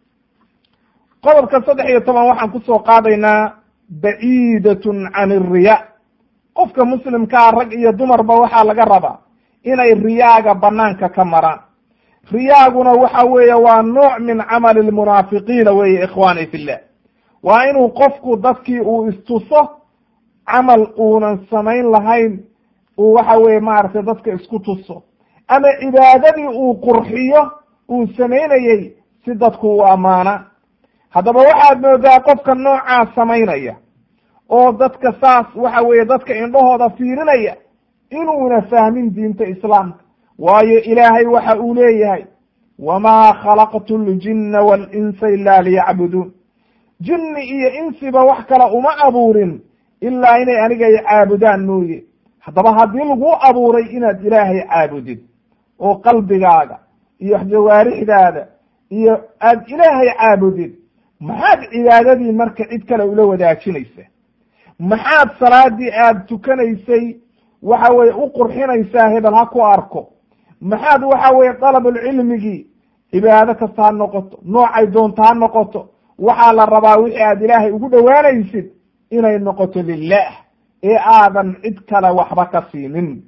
qodobka saddex iyo toban waxaan kusoo qaadaynaa baciidatun can iriya qofka muslimkaa rag iyo dumarba waxaa laga rabaa inay riyaaga banaanka ka maraan riyaaguna waxa weeye waa nooc min camali lmunaafiqiina weeye ikhwaani fillah waa inuu qofku dadkii uu istuso camal uunan samayn lahayn uu waxa weye maaragtay dadka isku tuso ama cibaadadii uu qurxiyo uu samaynayey si dadku u ammaana haddaba waxaad moodaa qofka noocaa samaynaya oo dadka saas waxa weeye dadka indhahooda fiirinaya inuuna fahmin diinta islaamka waayo ilaahay waxa uu leeyahay wamaa khalaqtu ljinna waalinsa ila liyacbuduun jinni iyo insiba wax kale uma abuurin ilaa inay aniga ay caabudaan mooye haddaba haddii lagu abuuray inaad ilaahay caabudid oo qalbigaaga iyo jawaarixdaada iyo aad ilaahay caabudid maxaad cibaadadii marka cid kale ula wadaajinaysa maxaad salaadii aad tukanaysay waxa weye u qurxinaysaa hebel ha ku arko maxaad waxa weye dalabulcilmigii cibaado kasta ha noqoto noocay doonta ha noqoto waxaa la rabaa wixii aad ilaahay ugu dhowaanaysid inay noqoto lilah ee aadan cid kale waxba ka siinin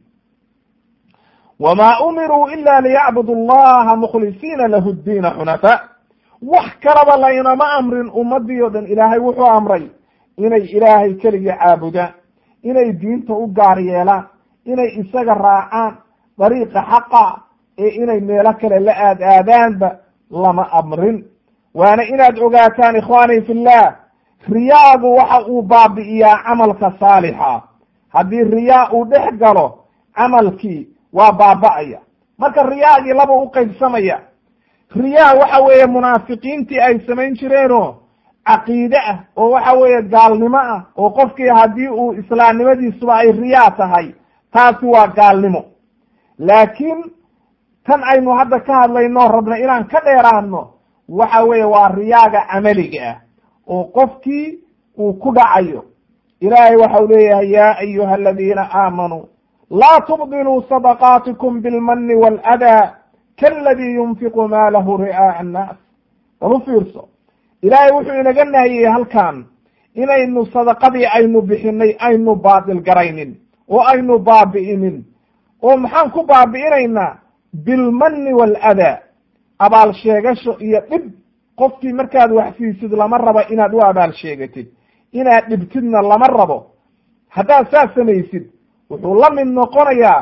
wamaa umiruu ila liyacbudu allaha mukhlisiina lahu ddiina xunafaa wax kalaba laynama amrin ummadii o dhan ilaahay wuxuu amray inay ilaahay keligii caabudaan inay diinta u gaar yeelaan inay isaga raacaan dariiqa xaqa ee inay meelo kale la aad aadaanba lama amrin waana inaad ogaataan ikhwaani fillah riyaagu waxa uu baabi'iyaa camalka saalixa haddii riyaa uu dhex galo camalkii waa baaba'aya marka riyaagii laba u qaybsamaya riyaa waxa weeye munaafiqiintii ay samayn jireenoo caqiide ah oo waxa weeye gaalnimo ah oo qofkii haddii uu islaamnimadiisuba ay riyaa tahay taasi waa gaalnimo laakiin tan aynu hadda ka hadlayno rabna inaan ka dheeraano waxa weeye waa riyaaga camaliga ah oo qofkii uu ku dhacayo ilaahay waxau leeyahay ya ayuha aladiina aamanuu laa tubdiluu sadaqaatikum bilmani waaladaa kaladii yunfiqu maalahu ri'aa'a annaas bal u fiirso ilaahay wuxuu inaga nahiyey halkan inaynu sadaqadii aynu bixinay aynu baatil garaynin oo aynu baabi'inin oo maxaan ku baabi'inaynaa bilmani waaladaa abaal sheegasho iyo dhib qofkii markaad wax siisid lama rabo inaad u abaal sheegatid inaad dhibtidna lama rabo haddaad saas samaysid wuxuu la mid noqonayaa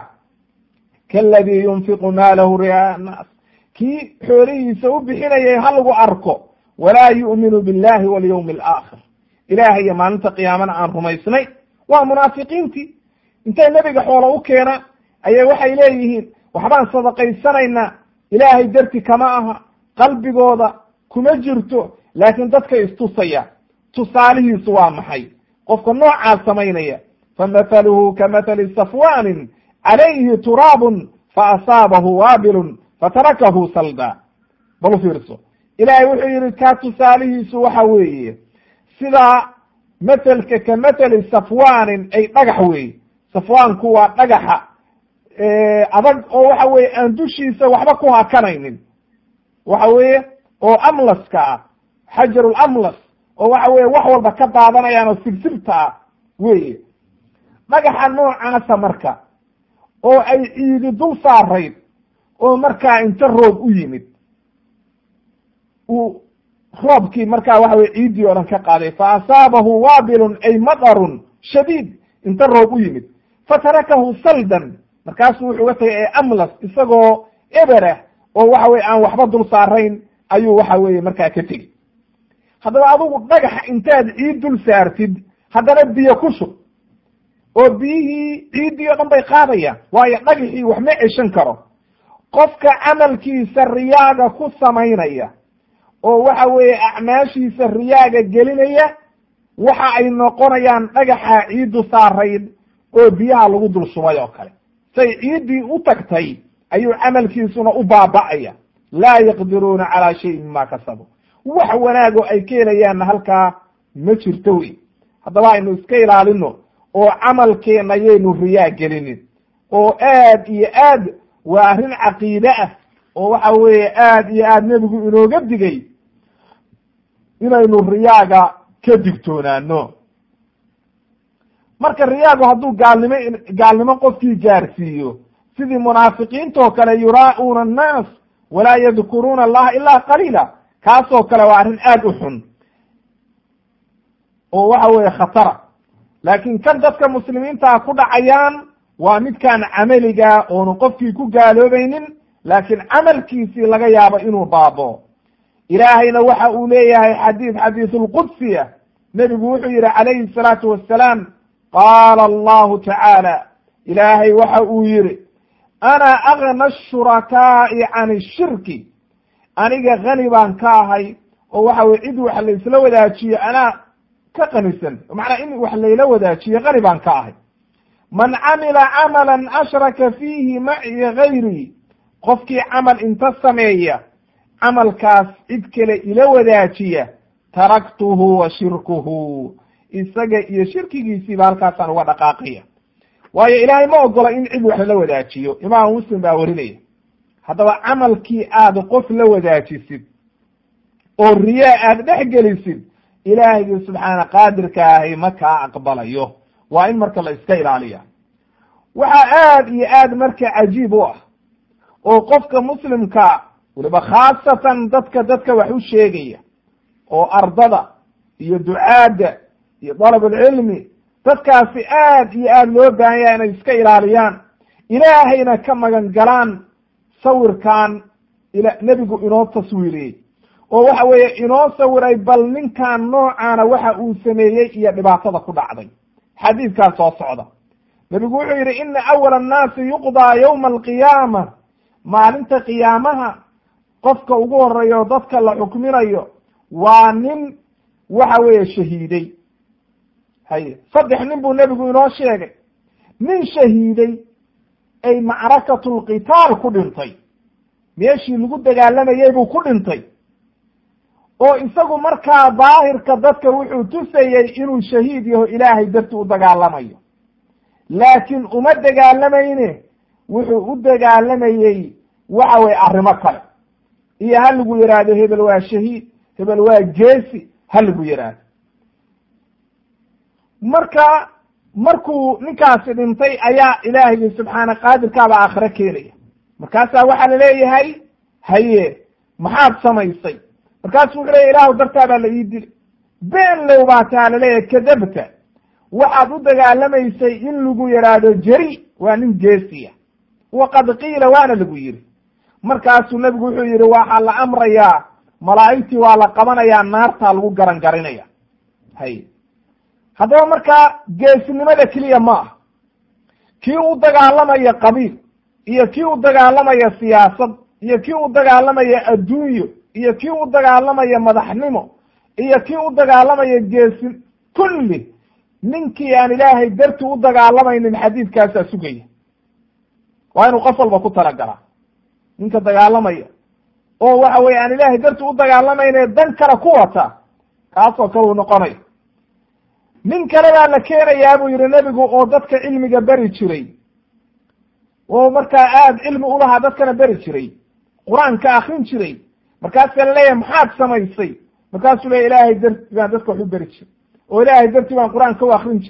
kaladii yunfiqu maalahu ri'aa'a annaas kii xoolihiisa u bixinayay ha lagu arko walaa yu'minu billahi walyawmi alaakhir ilaahay iyo maalinta qiyaamana aan rumaysnay waa munaafiqiintii intay nebiga xoolo u keena ayay waxay leeyihiin waxbaan sadaqaysanaynaa ilaahay darti kama aha qalbigooda kuma jirto laakiin dadkay istusaya tusaalihiisu waa maxay qofka noocaas samaynaya famathaluhu kamathali safwanin calayhi turaabun faasaabahu waabilun fatarakahu salda bal u fiirso ilaahay wuxuu yihi kaa tusaalihiisu waxa weeye sidaa mathelka ka mathali safwanin ay dhagax weeye safwaanku waa dhagaxa adag oo waxa weeye aan dushiisa waxba ku hakanaynin waxa weeye oo amlaska ah xajarul amlas oo waxa weye wax walba ka daadanayaan oo sibsibta ah weye dhagaxa noocaasa marka oo ay ciidi dul saarayd oo markaa inta roob u yimid uu roobkii markaa waxa weye ciiddii oo dhan ka qaaday fa asaabahu waabilun ay madarun shadiid inta roob u yimid fatarakahu saldan markaasuu wuxuu ga tagay ee amlas isagoo eberah oo waxa weye aan waxba dul saarayn ayuu waxa weeye markaa ka tegi haddaba adugu dhagax intaad ciid dul saartid haddana biyo ku shub oo biyihii ciiddii o dhan bay qaadayaan waayo dhagaxii wax ma ceshan karo qofka camalkiisa riyaaga ku samaynaya oo waxa weeye acmaashiisa riyaaga gelinaya waxa ay noqonayaan dhagaxa ciiddu saarayd oo biyaha lagu dul shubay oo kale say ciiddii u tagtay ayuu camalkiisuna u baaba'aya laa yaqdiruuna calaa shayin mima kasabuu wax wanaago ay ka helayaanna halkaa ma jirto wey haddaba aynu iska ilaalino oo camalkeenna yaynu riyaa gelinin oo aad iyo aad waa arrin caqiide ah oo waxa weeye aad iyo aad nebigu inooga digay inaynu riyaaga ka digtoonaano marka riyaagu hadduu gaalnimo gaalnimo qofkii gaarsiiyo sidii munaafiqiintoo kale yuraa'uuna annaas walaa yadkuruuna allaha ilaa qaliila kaasoo kale waa arrin aad u xun oo waxa weeye khatara laakiin kan dadka muslimiintaa ku dhacayaan waa midkaan camaliga oonu qofkii ku gaaloobaynin laakiin camalkiisii laga yaabo inuu baabo ilaahayna waxa uu leeyahay xadiid xadiisulqudsiya nebigu wuxuu yidhi calayhi salaatu wassalaam qaala allahu tacaala ilaahay waxa uu yidhi ana agna ashurakaa'i can ishirki aniga kani baan ka ahay oo waxa weye cid wax laysla wadaajiyo anaa ka qanisan macnaa in wax layla wadaajiyo kani baan ka ahay man camila camalan ashraka fiihi maciya gayrii qofkii camal inta sameeya camalkaas cid kale ila wadaajiya taraktuhu wa shirkuhu isaga iyo shirkigiisiiba halkaasaan uga dhaqaaqaya waayo ilaahay ma ogola in cid wax lala wadaajiyo imaam muslim baa warinaya haddaba camalkii aad qof la wadaajisid oo riyaa aad dhex gelisid ilaahigii subxaana qaadirka ahi ma kaa aqbalayo waa in marka la iska ilaaliya waxaa aad iyo aad marka cajiib u ah oo qofka muslimka weliba khaasatan dadka dadka wax u sheegaya oo ardada iyo ducaadda iyo dalabulcilmi dadkaasi aad iyo aad loo baahan yahay inay iska ilaaliyaan ilaahayna ka magan galaan sawirkan ila nebigu inoo taswiiriyey oo waxa weeye inoo sawiray bal ninkan noocaana waxa uu sameeyey iyo dhibaatada ku dhacday xadiidkaas soo socda nebigu wuxuu yidhi ina awala annaasi yuqdaa yowma alqiyaama maalinta qiyaamaha qofka ugu horeeyo dadka la xukminayo waa nin waxa weeye shahiiday haye saddex nin buu nebigu inoo sheegay nin shahiiday ay macrakatu lqitaal ku dhintay meeshii lagu dagaalamayey buu ku dhintay oo isagu markaa daahirka dadka wuxuu tusayey inuu shahiid yaho ilaahay darti u dagaalamayo laakiin uma dagaalamayne wuxuu u dagaalamayey waxa weye arrimo kale iyo ha lagu yidhaahdo hebel waa shahiid hebel waa geesi ha lagu yidhaahdo marka markuu ninkaasi dhintay ayaa ilaahigi subxaana qaadirkaaba aakhiro keenaya markaasaa waxaa laleeyahay haye maxaad samaysay markaasu wuxuu leeya ilaahu dartaa baa la ii dilay been low baa taa laleeyahay kadabta waxaad u dagaalamaysay in lagu yidhaahdo jeri waa nin geesiya waqad qiila waana lagu yidhi markaasuu nebigu wuxuu yidhi waxaa la amrayaa malaa'igtii waa la qabanayaa naartaa lagu garan garinaya hay haddaba markaa geesinimada keliya ma ah kii u dagaalamaya qabiil iyo kii u dagaalamaya siyaasad iyo kii u dagaalamaya adduunyo iyo kii u dagaalamaya madaxnimo iyo kii u dagaalamaya geesin kulli ninkii aan ilaahay darti u dagaalamaynin xadiidkaasaa sugaya waa inuu qof walba ku talagalaa ninka dagaalamaya oo waxa weye aan ilaahay darti u dagaalamayne dan kale ku wata kaasoo kale uu noqonaya nin kale baa la keenayaa buu yihi nebigu oo dadka cilmiga beri jiray oo markaa aad cilmi ulahaa dadkana beri jiray qur-aanka akrin jiray markaasaa laleeyahay maxaad samaysay markaasuu leya ilaahay darti baan dadka wax u beri jiray oo ilaahay darti baan qur-aanka u akrin jiray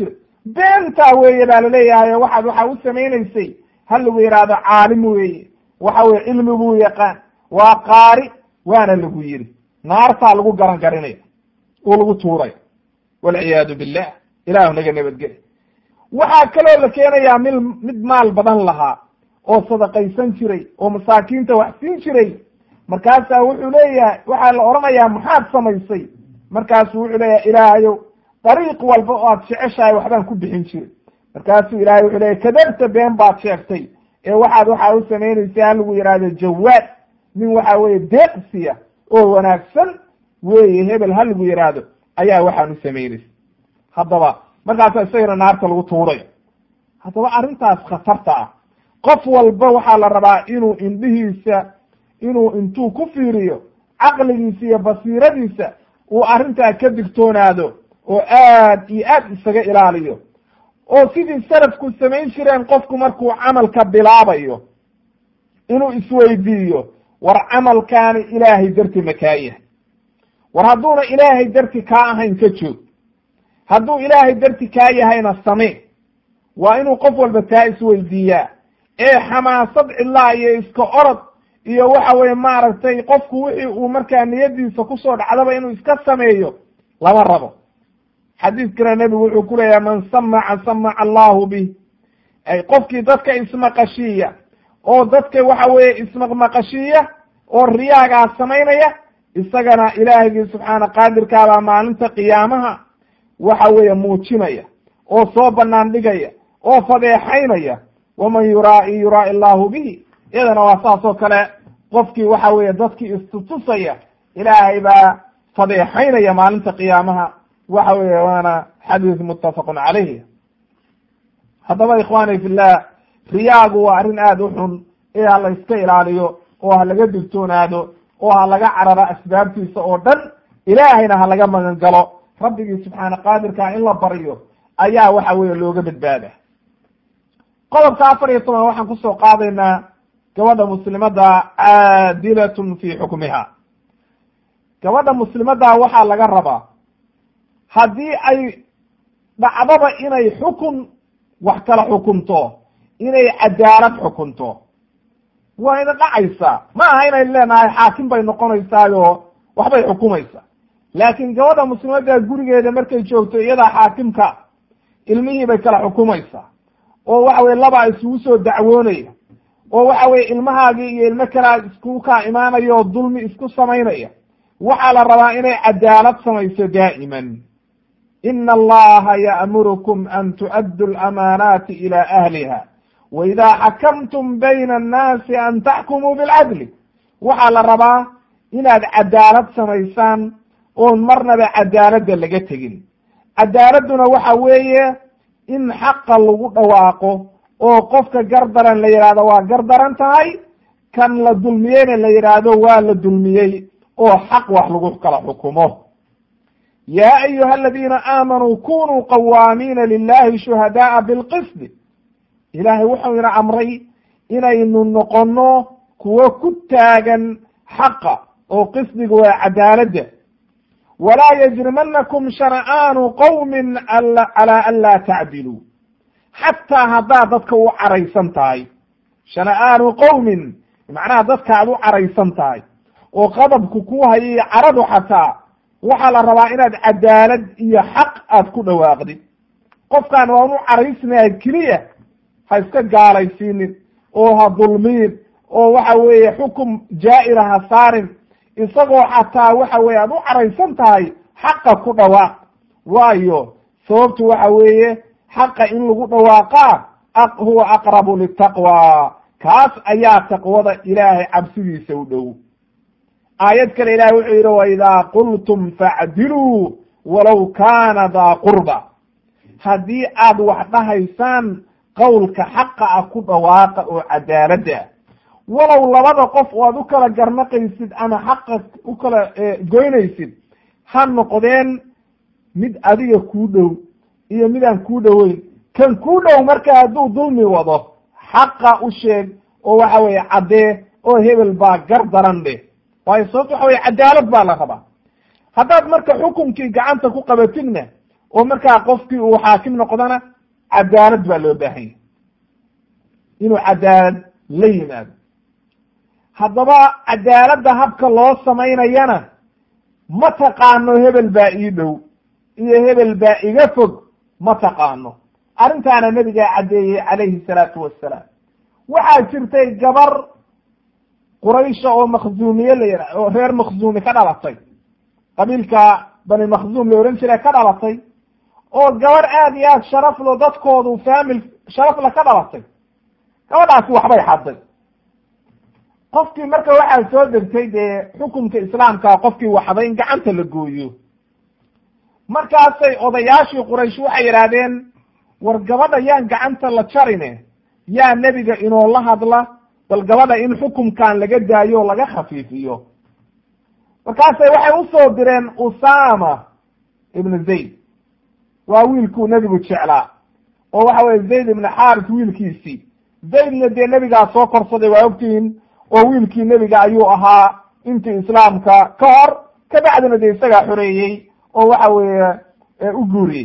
beentaa weeye baa laleeyahay waxaad waxa u samaynaysay ha lagu yidhaahdo caalim weeye waxa weye cilmi buu yaqaan waa qaari waana lagu yidhi naartaa lagu garan garinaya oo lagu tuuray walciyaadu billah ilaahu naga nabadgeli waxaa kaloo la keenayaa mil mid maal badan lahaa oo sadaqaysan jiray oo masaakiinta wax siin jiray markaasaa wuxuu leeyahay waxaa la odhanayaa maxaad samaysay markaasu wuxuu leeyahay ilaahayow dariiq walba oo aad jeceshahay waxbaan ku bixin jiray markaasuu ilahay wuxuu leeyahy kadabta been baad sheegtay ee waxaad waxaa u samaynaysa ha lagu yidhaahdo jawaad nin waxa weeye deeqsiya oo wanaagsan weeye hebel ha lagu yidhaahdo ayaa waxaan u samaynaysa haddaba markaasa isagana naarta lagu tuurayo haddaba arrintaas khatarta ah qof walba waxaa la rabaa inuu indhihiisa inuu intuu ku fiiriyo caqligiisa iyo basiiradiisa uu arrintaa ka digtoonaado oo aad iyo aad isaga ilaaliyo oo sidii salafku samayn jireen qofku markuu camalka bilaabayo inuu isweydiiyo war camalkaani ilaahay darti ma kaa yahay war hadduuna ilaahay darti kaa ahayn ka joog hadduu ilaahay darti kaa yahayna samee waa inuu qof walba taa isweydiiyaa ee xamaasad cidlaa iyo iska orod iyo waxa weye maaragtay qofku wixii uu markaa niyadiisa kusoo dhacdaba inuu iska sameeyo lama rabo xadiiskana nebigu wuxuu ku leeyahay man samaca samaca allahu bih ay qofkii dadka ismaqashiiya oo dadka waxa weeye ismaqmaqashiiya oo riyaagaa samaynaya isagana ilaahigii subxaana qaadirkaabaa maalinta qiyaamaha waxa weeye muujinaya oo soo banaan dhigaya oo fadeexaynaya waman yuraa'i yuraa'i allahu bihi iyadana waa saas oo kale qofkii waxa weeye dadkii istutusaya ilaahay baa fadeexaynaya maalinta qiyaamaha waxa weeye waana xadiis muttafaqun calayh haddaba ikhwaani fillah riyaagu waa arrin aada u xun ee ha la iska ilaaliyo oo ha laga digtoonaado oo ha laga cararo asbaabtiisa oo dhan ilaahayna ha laga magan galo rabbigii subxaana qaadirkaa in la baryo ayaa waxa weeye looga badbaada qodobka afar iyo toban waxaan kusoo qaadaynaa gabadha muslimadda caadilatun fi xukmiha gabadha muslimadda waxaa laga rabaa haddii ay dhacdaba inay xukun wax kala xukunto inay cadaalad xukunto waa ina dhacaysaa ma aha inay leenahay xaakim bay noqonaysaayo waxbay xukumaysaa laakiin gabadha muslimadda gurigeeda markay joogto iyadaa xaakimka ilmihii bay kala xukumaysaa oo waxa weye labaa isugu soo dacwoonaya oo waxa weye ilmahaagii iyo ilmo kalea iskugu kaa imaanaya oo dulmi isku samaynaya waxaa la rabaa inay cadaalad samayso daa'iman ina allaha ya'murukum an tu'addu lamaanaati ila ahliha wa idaa xakamtum bayna annaasi an taxkumuu bilcadli waxaa la rabaa inaad cadaalad samaysaan oon marnaba cadaaladda laga tegin cadaaladduna waxa weeye in xaqa lagu dhawaaqo oo qofka gardaran la yidhahdo waa gardaran tahay kan la dulmiyeyna la yidhaahdo waa la dulmiyey oo xaq wax lagu kala xukumo yaa ayuha aladiina aamanuu kunuu qawaamiina lilahi shuhadaaa bilqisdi ilaahay wuxuu ina amray inaynu noqono kuwo ku taagan xaqa oo qisdiga waa cadaaladda walaa yajrimanakum shana'aanu qowmin calaa an laa tacdiluu xataa haddaad dadka u caraysan tahay shana'aanu qowmin macnaha dadka aad u caraysan tahay oo qadabku ku hayay caradu xataa waxaa la rabaa inaad cadaalad iyo xaq aad ku dhawaaqdid qofkaan waan u caraysnahay keliya ha iska gaalaysiinin oo ha dulmiin oo waxa weeye xukum jaa'ira ha saarin isagoo xataa waxa weye aad u caraysan tahay xaqa ku dhawaaq waayo sababtu waxa weeye xaqa in lagu dhawaaqaa huwa aqrabu litaqwa kaas ayaa taqwada ilaahay cabsidiisa u dhow aayad kale ilahay wuxuu yidhi waidaa qultum facdiluu walow kaana daa qurba haddii aad wax dhahaysaan qowlka xaqa ah ku dhawaaqa oo cadaaladda walow labada qof oo aad u kala garnaqaysid ama xaqa u kala goynaysid ha noqdeen mid adiga kuu dhow iyo midaan kuu dhoweyn kan kuu dhow marka hadduu dulmi wado xaqa u sheeg oo waxa weeye caddee oo hebel baa gar daran dheh waayo sababto waxa weye cadaalad baa la rabaa haddaad marka xukunkii gacanta ku qabatidna oo markaa qofkii uu xaakim noqdana cadaalad baa loo baahan yahay inuu cadaalad la yimaado haddaba cadaaladda habka loo samaynayana ma taqaano hebel baa ii dhow iyo hebel baa iga fog ma taqaano arrintaana nebigaa caddeeyey calayhi salaatu wassalaam waxaa jirtay gabar quraysha oo makhzuumiye la yidha oo reer makhzuumi ka dhalatay qabiilka bani makhzuum la ohan jira ka dhalatay oo gabar aad iyo aad sharaflo dadkoodu faamil sharafla ka dhalatay gabadhaasi waxbay xadday qofkii marka waxaa soo degtay dee xukumka islaamka qofkii waxday in gacanta la gooyo markaasay odayaashii quraysh waxay yidhaahdeen war gabadha yaan gacanta la jarine yaa nebiga inoo la hadla bal gabadha in xukumkan laga daayo o laga khafiifiyo markaasay waxay usoo direen usama ibnu zayd waa wiilkuu nebigu jeclaa oo waxa weye zayd ibnu xaaris wiilkiisii zaydna dee nebigaa soo korsaday waa ogtihiin oo wiilkii nebiga ayuu ahaa intii islaamka ka hor kabacdina dee isagaa xoreeyey oo waxa weeye u guuriyey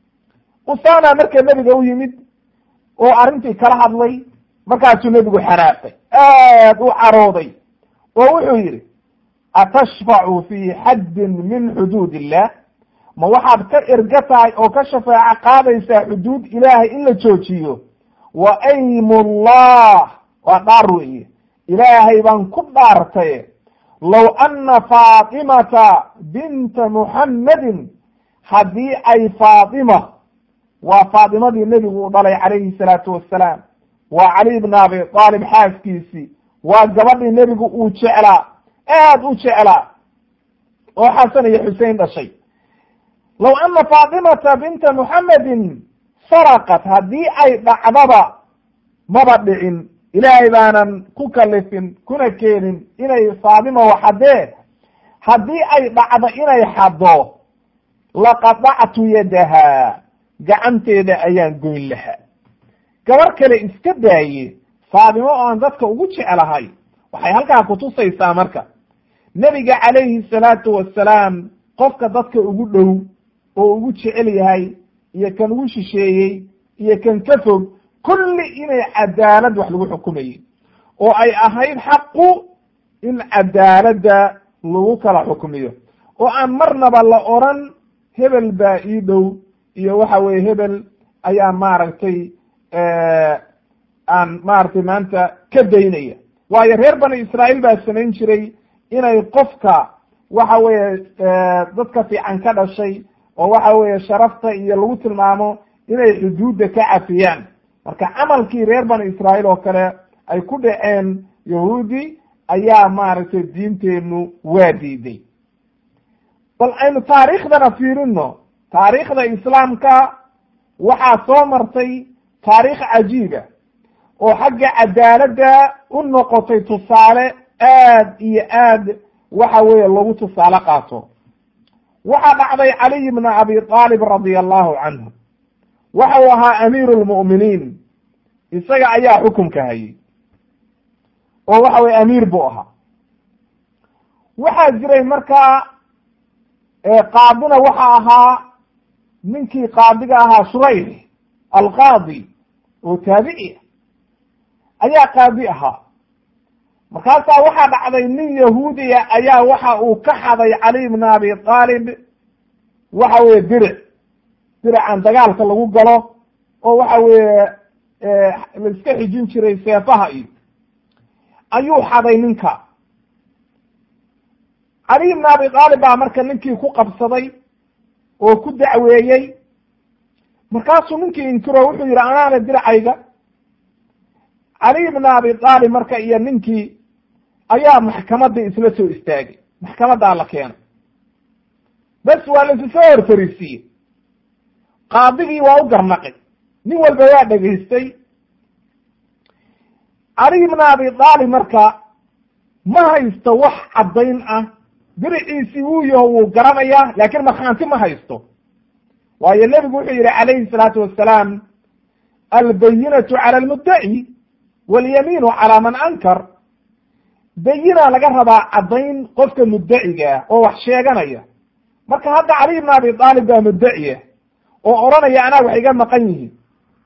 usama marka nebiga u yimid oo arrintii kala hadlay markaasuu nebigu xanaaqay aad u carooday oo wuxuu yidhi atashfacu fi xaddin min xuduud illah ma waxaad ka erga tahay oo ka shafaaco qaadaysaa xuduud ilaahay in la joojiyo wa aymullah waa dhaar weeye ilaahay baan ku dhaartay low anna faatimata binta muxammadin haddii ay faatima waa faatimadii nebigu u dhalay calayhi salaatu wassalaam waa cali bna abi aalib xaaskiisii waa gabadhii nebigu uu jeclaa aad u jeclaa oo xasan iyo xusein dhashay low anna faatimata binta muxammadin saraqat haddii ay dhacdaba maba dhicin ilaahay baanan ku kalifin kuna keenin inay faatima waxadee haddii ay dhacdo inay xaddo laqadactu yadaha gacanteeda ayaan goyn lahaa gabar kale iska daaye faatimo oo aan dadka ugu jeclahay waxay halkaa kutusaysaa marka nebiga calayhi salaatu wassalaam qofka dadka ugu dhow oo ugu jecel yahay iyo kan ugu shisheeyey iyo kan ka fog kulli inay cadaalad wax lagu xukumayey oo ay ahayd xaqu in cadaaladda lagu kala xukmiyo oo aan marnaba la oran hebel baa ii dhow iyo waxa weye hebel ayaa maaragtay aan maaragtay maanta ka daynaya waayo reer bani israa'iil baa samayn jiray inay qofka waxa weeye dadka fiican ka dhashay oo waxa weeye sharafta iyo lagu tilmaamo inay xuduudda ka cafiyaan marka camalkii reer bani israa'iil oo kale ay ku dhaceen yahuudi ayaa maaragtay diinteenu waa diiday bal aynu taariikhdana fiirino taariikhda islaamka waxaa soo martay taariikh cajiiba oo xagga cadaaladda u noqotay tusaale aad iyo aad waxa weeye lagu tusaale qaato waxaa dhacday caliy bna abi aalib radia allahu canhu waxa uu ahaa amiiru lmu'miniin isaga ayaa xukunka hayay oo waxa weye amiir buu ahaa waxaa jiray markaa qaadina waxa ahaa ninkii qaadiga ahaa shurayx alqaadi oo taabici ayaa qaadi ahaa markaasaa waxaa dhacday nin yahuudiya ayaa waxa uu ka xaday cali bna abi aalib waxa weye diric dirican dagaalka lagu galo oo waxa weeye la iska xijin jiray seefaha iyo ayuu xaday ninka cali bna abi aalib baa marka ninkii ku qabsaday oo ku dacweeyey markaasuu ninkii inkiro wuxuu yidhi anaana diracayga cali bna abi aalib marka iyo ninkii ayaa maxkamadii isla soo istaagay maxkamaddaa la keenay bes waa laisu soo horfariisiiyey qaadigii waa u garnaqay nin walba waa dhegaystay cali bna abi aalib marka ma haysto wax caddayn ah diriciisii wuu yaho wuu garanayaa laakiin markhaanti ma haysto waayo nebigu wuxuu yihi calayhi salaatu wassalaam albayinatu cala almuddaci walyamiinu calaa man ankar bayinaa laga rabaa caddayn qofka muddaciga ah oo wax sheeganaya marka hadda cali bna abi aalib baa muddaciya oo odhanaya anaa wax iga maqan yihiin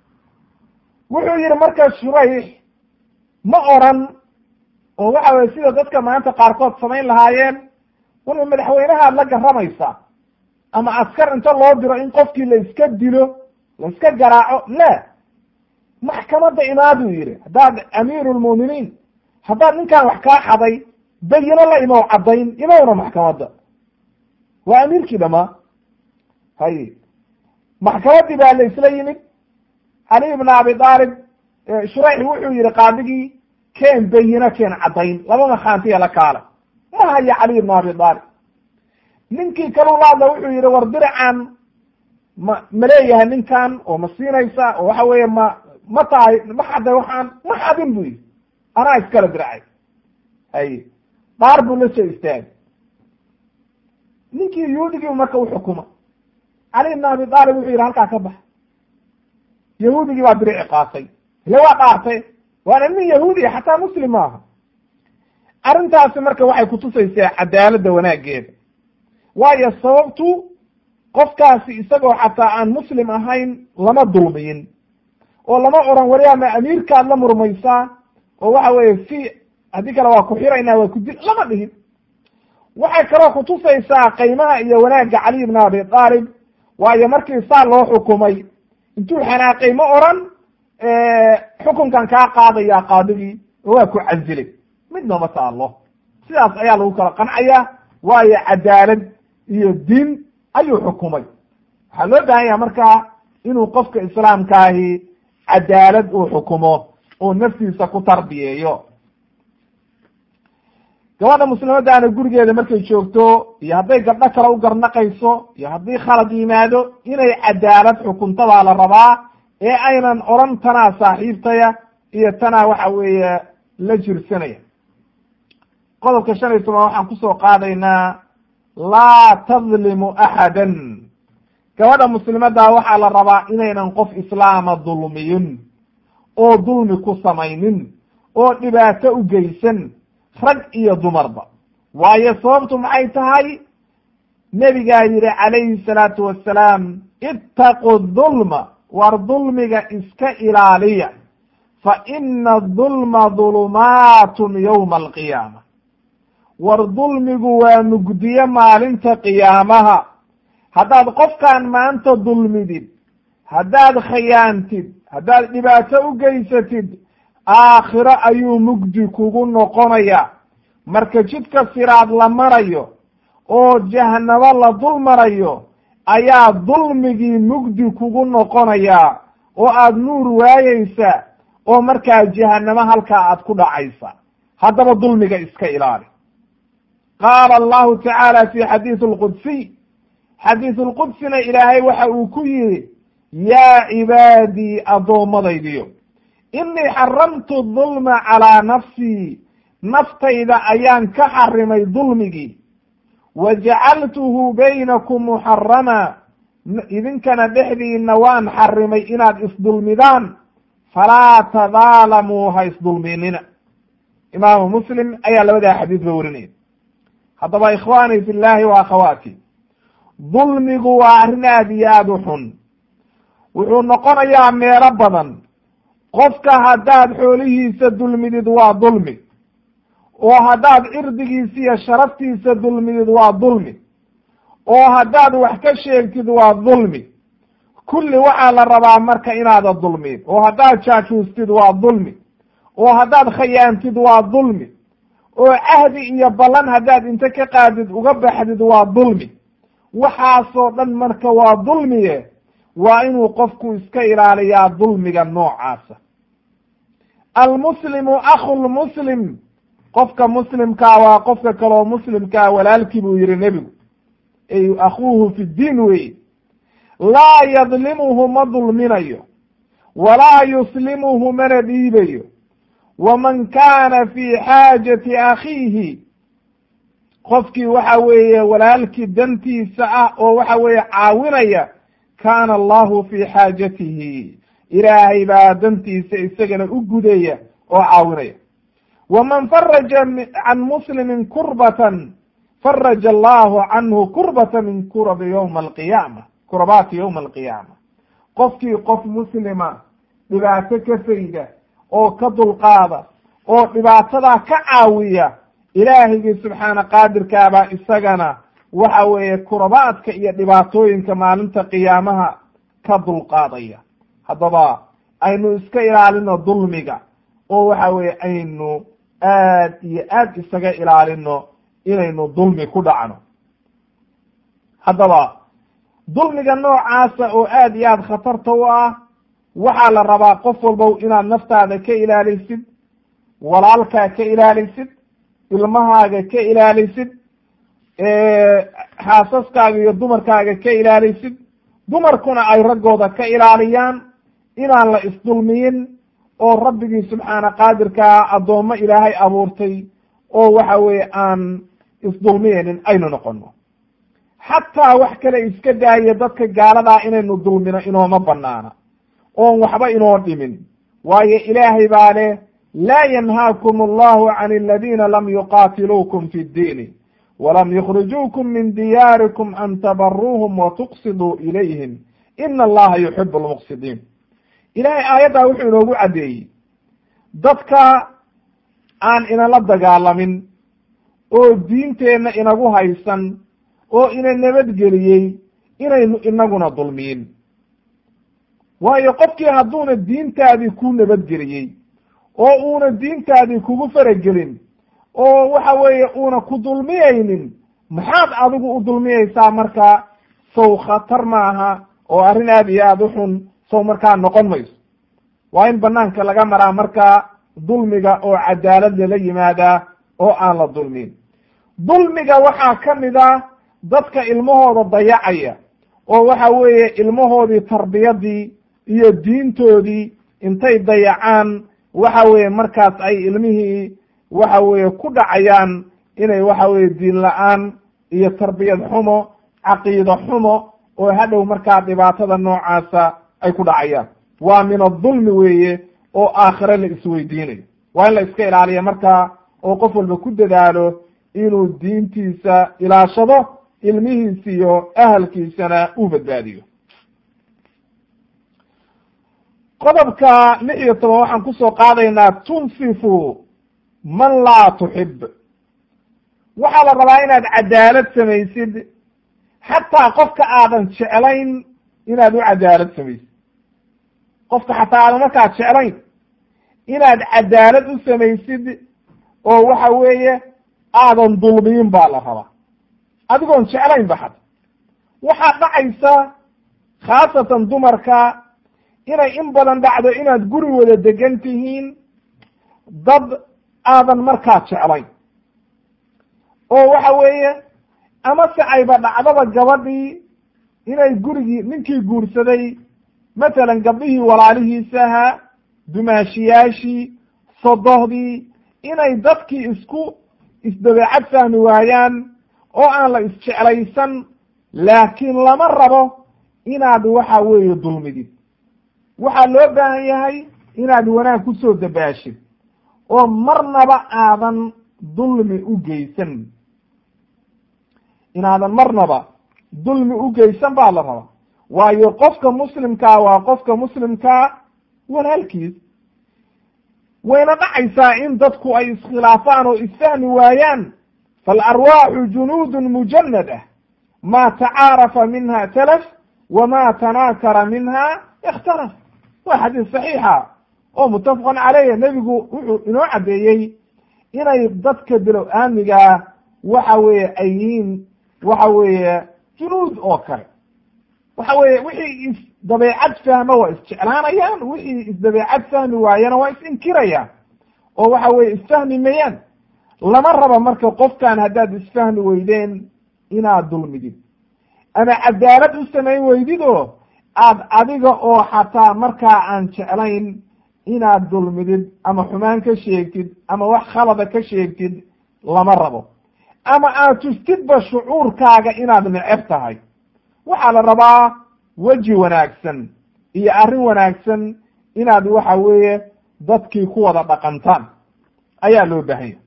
wuxuu yihi marka shurayx ma oran oo waxa weye sida dadka maanta qaarkood samayn lahaayeen walba madaxweynahaad la garamaysaa ama askar inta loo diro in qofkii la iska dilo la iska garaaco la maxkamadda imaaduu yihi haddaad amiiru lmu'miniin haddaad ninkaan wax kaa xaday bayino la imow caddayn imowna maxkamadda waa amiirkii dhamaa hay maxkamaddii baa la isla yimid cali ibn abi aalib shurayx wuxuu yihi qaadigii keen bayino keen caddayn laba makhaantiya la kaala ma haya cali ibn abi aalib ninkii kalulaadla wuxuu yihi war diracan ma ma leeyahay ninkan oo ma siinaysa oo waxa weeye ma ma tahay ma xaday waxaan ma xadin bu yihi anaa iskala diracay hay dhaar buu la soo istaagay ninkii yahuudigii marka uxukuma cali ibn abi aalib wuxuu yihi halkaa ka bax yahuudigii baa dirici qaatay ile waa dhaartay waana nin yahuudiya xataa muslim maaha arrintaasi marka waxay kutusaysaa cadaaladda wanaaggeeda waayo sababtu qofkaasi isagoo xataa aan muslim ahayn lama dulmiyin oo lama oran wari ama amiirkaad la murmaysaa oo waxa weeye fi haddii kale waa ku xiraynaa waa ku dil lama dhihin waxay kaloo kutusaysaa qiimaha iyo wanaagga cali ibn abi aalib waayo markii saa loo xukumay intuu xanaaqay ma oran xukunkan kaa qaadaya qaadigii oo waa ku casilay midna ma taalo sidaas ayaa lagu kala qancaya waayo cadaalad iyo diin ayuu xukumay waxaa loo baahan yaha marka inuu qofka islaamkaahi cadaalad uu xukumo oo naftiisa ku tarbiyeeyo gabadha muslimadaana gurigeeda markay joogto iyo hadday gabdho kale u garnaqayso iyo haddii khalad yimaado inay cadaalad xukuntadaa la rabaa ee aynan odran tanaa saaxiibtaya iyo tanaa waxa weeye la jirsanaya qodobka shan iyo toban waxaan kusoo qaadaynaa laa tadlimu axadan gabadha muslimadaa waxaa la rabaa inaynan qof islaama dulmiyin oo dulmi ku samaynin oo dhibaato u geysan rag iyo dumarba waayo sababtu maxay tahay nebigaa yihi calayhi salaatu wassalaam ittaqu dulma war dulmiga iska ilaaliya fa ina dulma dulumaatun yowma alqiyaama war dulmigu waa mugdiye maalinta qiyaamaha haddaad qofkaan maanta dulmidid haddaad khayaantid haddaad dhibaato u geysatid aakhiro ayuu mugdi kugu noqonaya marka jidka siraad la marayo oo jahanabo la dul marayo ayaa dulmigii mugdi kugu noqonaya oo aad nuur waayeysa oo markaa jahanamo halkaa aad ku dhacaysa haddaba dulmiga iska ilaali qaala allahu tacaala fi xadiisi alqudsiy xadiisu lqudsina ilaahay waxa uu ku yihi yaa cibaadii addoommadaydiyo inii xaramtu dulma calaa nafsii naftayda ayaan ka xarimay dulmigii wa jacaltuhu baynakum muxarama idinkana dhexdiina waan xarimay inaad isdulmidaan falaa tadaalamuu ha isdulminina imaamu muslim ayaa labadaa xadiis ba warinaya haddaba ikhwaanii fi llahi wa akhawaati dulmigu waa arrin aad iyo aada u xun wuxuu noqonayaa meelo badan qofka haddaad xoolihiisa dulmidid waa dulmi oo haddaad cirdigiisa iyo sharaftiisa dulmidid waa dulmi oo haddaad wax ka sheegtid waa dulmi kulli waxaa la rabaa marka inaada dulmin oo haddaad jaajuustid waa dulmi oo haddaad khayaantid waa dulmi oo cahdi iyo ballan haddaad inta ka qaadid uga baxdid waa dulmi waxaasoo dhan marka waa dulmiye waa inuu qofku iska ilaaliyaa dulmiga noocaasa almuslimu akhu lmuslim qofka muslimkaa waa qofka kaloo muslimkaa walaalkii buu yihi nebigu ay akhuuhu fi ddiin wey laa yadlimuhu ma dulminayo walaa yuslimuhu mana dhiibayo waman kaana fi xaajati akhiihi qofkii waxa weeye walaalkii dantiisa ah oo waxa weeye caawinaya kaana allahu fi xaajatihi ilaahay baa dantiisa isagana u gudaya oo caawinaya waman faraja can muslimin kurbatan faraja allahu canhu kurbata min kurabi ywma alqiyaama kurabaati ywma alqiyaama qofkii qof muslima dhibaato ka fayda oo ka dulqaada oo dhibaatadaa ka caawiya ilaahigii subxaana qaadirkaabaa isagana waxa weeye kurabaadka iyo dhibaatooyinka maalinta qiyaamaha ka dulqaadaya haddaba aynu iska ilaalino dulmiga oo waxa weeye aynu aad iyo aad isaga ilaalino inaynu dulmi ku dhacno haddaba dulmiga noocaasa oo aad iyo aad khatarta u ah waxaa la rabaa qof walbow inaad naftaada ka ilaalisid walaalkaa ka ilaalisid ilmahaaga ka ilaalisid xaasaskaaga iyo dumarkaaga ka ilaalisid dumarkuna ay raggooda ka ilaaliyaan inaan la isdulmiyin oo rabbigii subxaana qaadirkaa addoommo ilaahay abuurtay oo waxa weeye aan isdulmiyeynin aynu noqono xataa wax kale iska daaya dadka gaaladaa inaynu dulmino inooma banaana oon waxba inoo dhimin waayo ilaahay baa leh laa yanhaakum allahu can aladiina lam yuqaatiluukum fi ddiini walam yukhrijuukum min diyaarikum an tabaruuhum wa tuqsiduu ilayhim ina allaha yuxibu lmuqsidiin ilaahay aayaddaa wuxuu inoogu caddeeyey dadka aan inala dagaalamin oo diinteenna inagu haysan oo ina nabadgeliyey inaynu inaguna dulmiyin waayo qofkii hadduuna diintaadii ku nabadgeliyey oo uuna diintaadii kugu faragelin oo waxa weeye uuna ku dulmiyaynin maxaad adigu u dulmiyeysaa marka sow khatar maaha oo arrin aad iyo aada u xun sow markaa noqon mayso waa in banaanka laga maraa markaa dulmiga oo cadaalad lala yimaadaa oo aan la dulmin dulmiga waxaa ka mid ah dadka ilmahooda dayacaya oo waxa weeye ilmahoodii tarbiyadii iyo diintoodii intay dayacaan waxa weeye markaas ay ilmihii waxa weeye ku dhacayaan inay waxa weeye diin la-aan iyo tarbiyad xumo caqiido xumo oo hadhow markaa dhibaatada noocaasa ay ku dhacayaan waa min adulmi weeye oo aakhire la isweydiinayo waa in la iska ilaaliya markaa oo qof walba ku dadaalo inuu diintiisa ilaashado ilmihiisa iyo ahalkiisana uu badbaadiyo qodobka lix iyo toban waxaan kusoo qaadaynaa tunsifu man laa tuxib waxaa la rabaa inaad cadaalad samaysid xataa qofka aadan jeclayn inaad u cadaalad samaysid qofka xataa aadan markaad jeclayn inaad cadaalad u samaysid oo waxa weeye aadan dulmiyin baa la rabaa adigoon jeclayn ba xata waxaa dhacaysa khaasatan dumarka inay in badan dhacdo inaad guri wada degan tihiin dad aadan markaa jeclayn oo waxa weeye amase ayba dhacdaba gabadhii inay gurigii ninkii guursaday matalan gabdhihii walaalihiisa ahaa dumaashiyaashii sodohdii inay dadkii isku isdabeecad fahmi waayaan oo aan la isjeclaysan laakiin lama rabo inaad waxa weeye dulmidid waxaa loo baahan yahay inaad wanaag kusoo dabaashid oo marnaba aadan dulmi u geysan inaadan marnaba dulmi u geysan baa la rabaa waayo qofka muslimkaa waa qofka muslimkaa walaalkiis wayna dhacaysaa in dadku ay iskhilaafaan oo isfahmi waayaan faalarwaaxu junuudun mujanada ma tacaarafa minha talaf wama tanaakara minha ikhtalaf waa xadiis saxiixa oo muttafaqan caleyh nebigu wuxuu inoo caddeeyey inay dadka bilow aamigaa waxa weeye ay yihiin waxa weeye junuud oo kale waxa weeye wixii isdabeecad fahma waa isjeclaanayaan wixii isdabeecad fahmi waayana waa is-inkirayaan oo waxa weye isfahmi mayaan lama raba marka qofkan haddaad isfahmi weydeen inaad dulmidid ama cadaalad u samayn weydid oo aad adiga oo xataa markaa aan jeclayn inaad dulmidid ama xumaan ka sheegtid ama wax khalada ka sheegtid lama rabo ama aad tustidba shucuurkaaga inaad neceb tahay waxaa la rabaa weji wanaagsan iyo arrin wanaagsan inaad waxa weeye dadkii ku wada dhaqantaan ayaa loo baahanya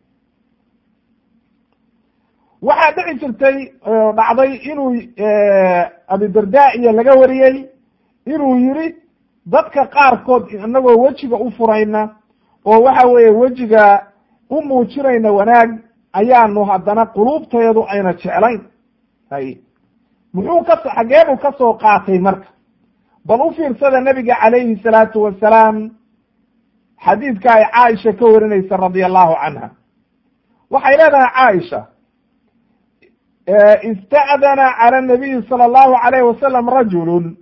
waxaa dhici jirtay dhacday inuu abidarda iyo laga wariyey inuu yiri dadka qaarkood inagoo wejiga u furayna oo waxa weeye wejiga u muujinayna wanaag ayaanu haddana quluubteedu ayna jeclayn hay muxuu ka xageebuu ka soo qaatay marka bal u fiirsada nebiga calayhi salaatu wasalaam xadiidka ay caaisha ka warinaysa radia allahu canha waxay leedahay caaisha ista'dana cala nabiyi sala allahu alayh wasalam rajulun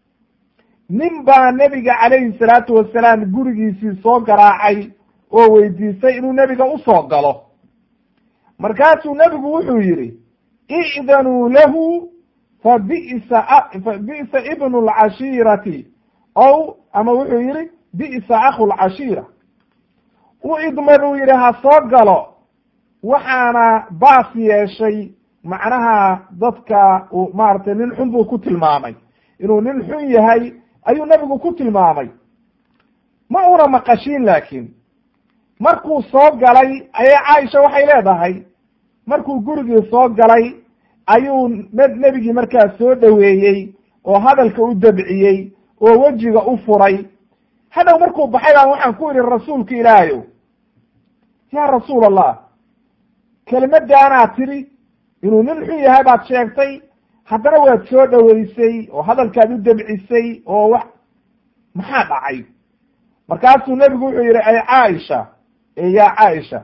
nin baa nebiga calayhi salaatu wasalaam gurigiisii soo garaacay oo weydiistay inuu nebiga usoo galo markaasuu nebigu wuxuu yidhi i'danuu lahu fa bi'sa fa bi'sa ibnu lcashiirati ow ama wuxuu yidhi bi'sa akhu lcashiira u idman uu yidhi ha soo galo waxaana baas yeeshay macnaha dadka uu maaragtay nin xun buu ku tilmaamay inuu nin xun yahay ayuu nebigu ku tilmaamay ma una maqashiin laakiin markuu soo galay ayay caaisha waxay leedahay markuu gurigii soo galay ayuu nebigii markaas soo dhoweeyey oo hadalka u dabciyey oo wejiga u furay hadhow markuu baxay baan waxaan ku idhi rasuulka ilaahayow yaa rasuul allah kelimadaanaad tidhi inuu nin xun yahay baad sheegtay haddana waad soo dhoweysay oo hadalkaad u dabcisay oo wax maxaa dhacay markaasuu nebigu wuxuu yidhi ay caaisha e yaa caaisha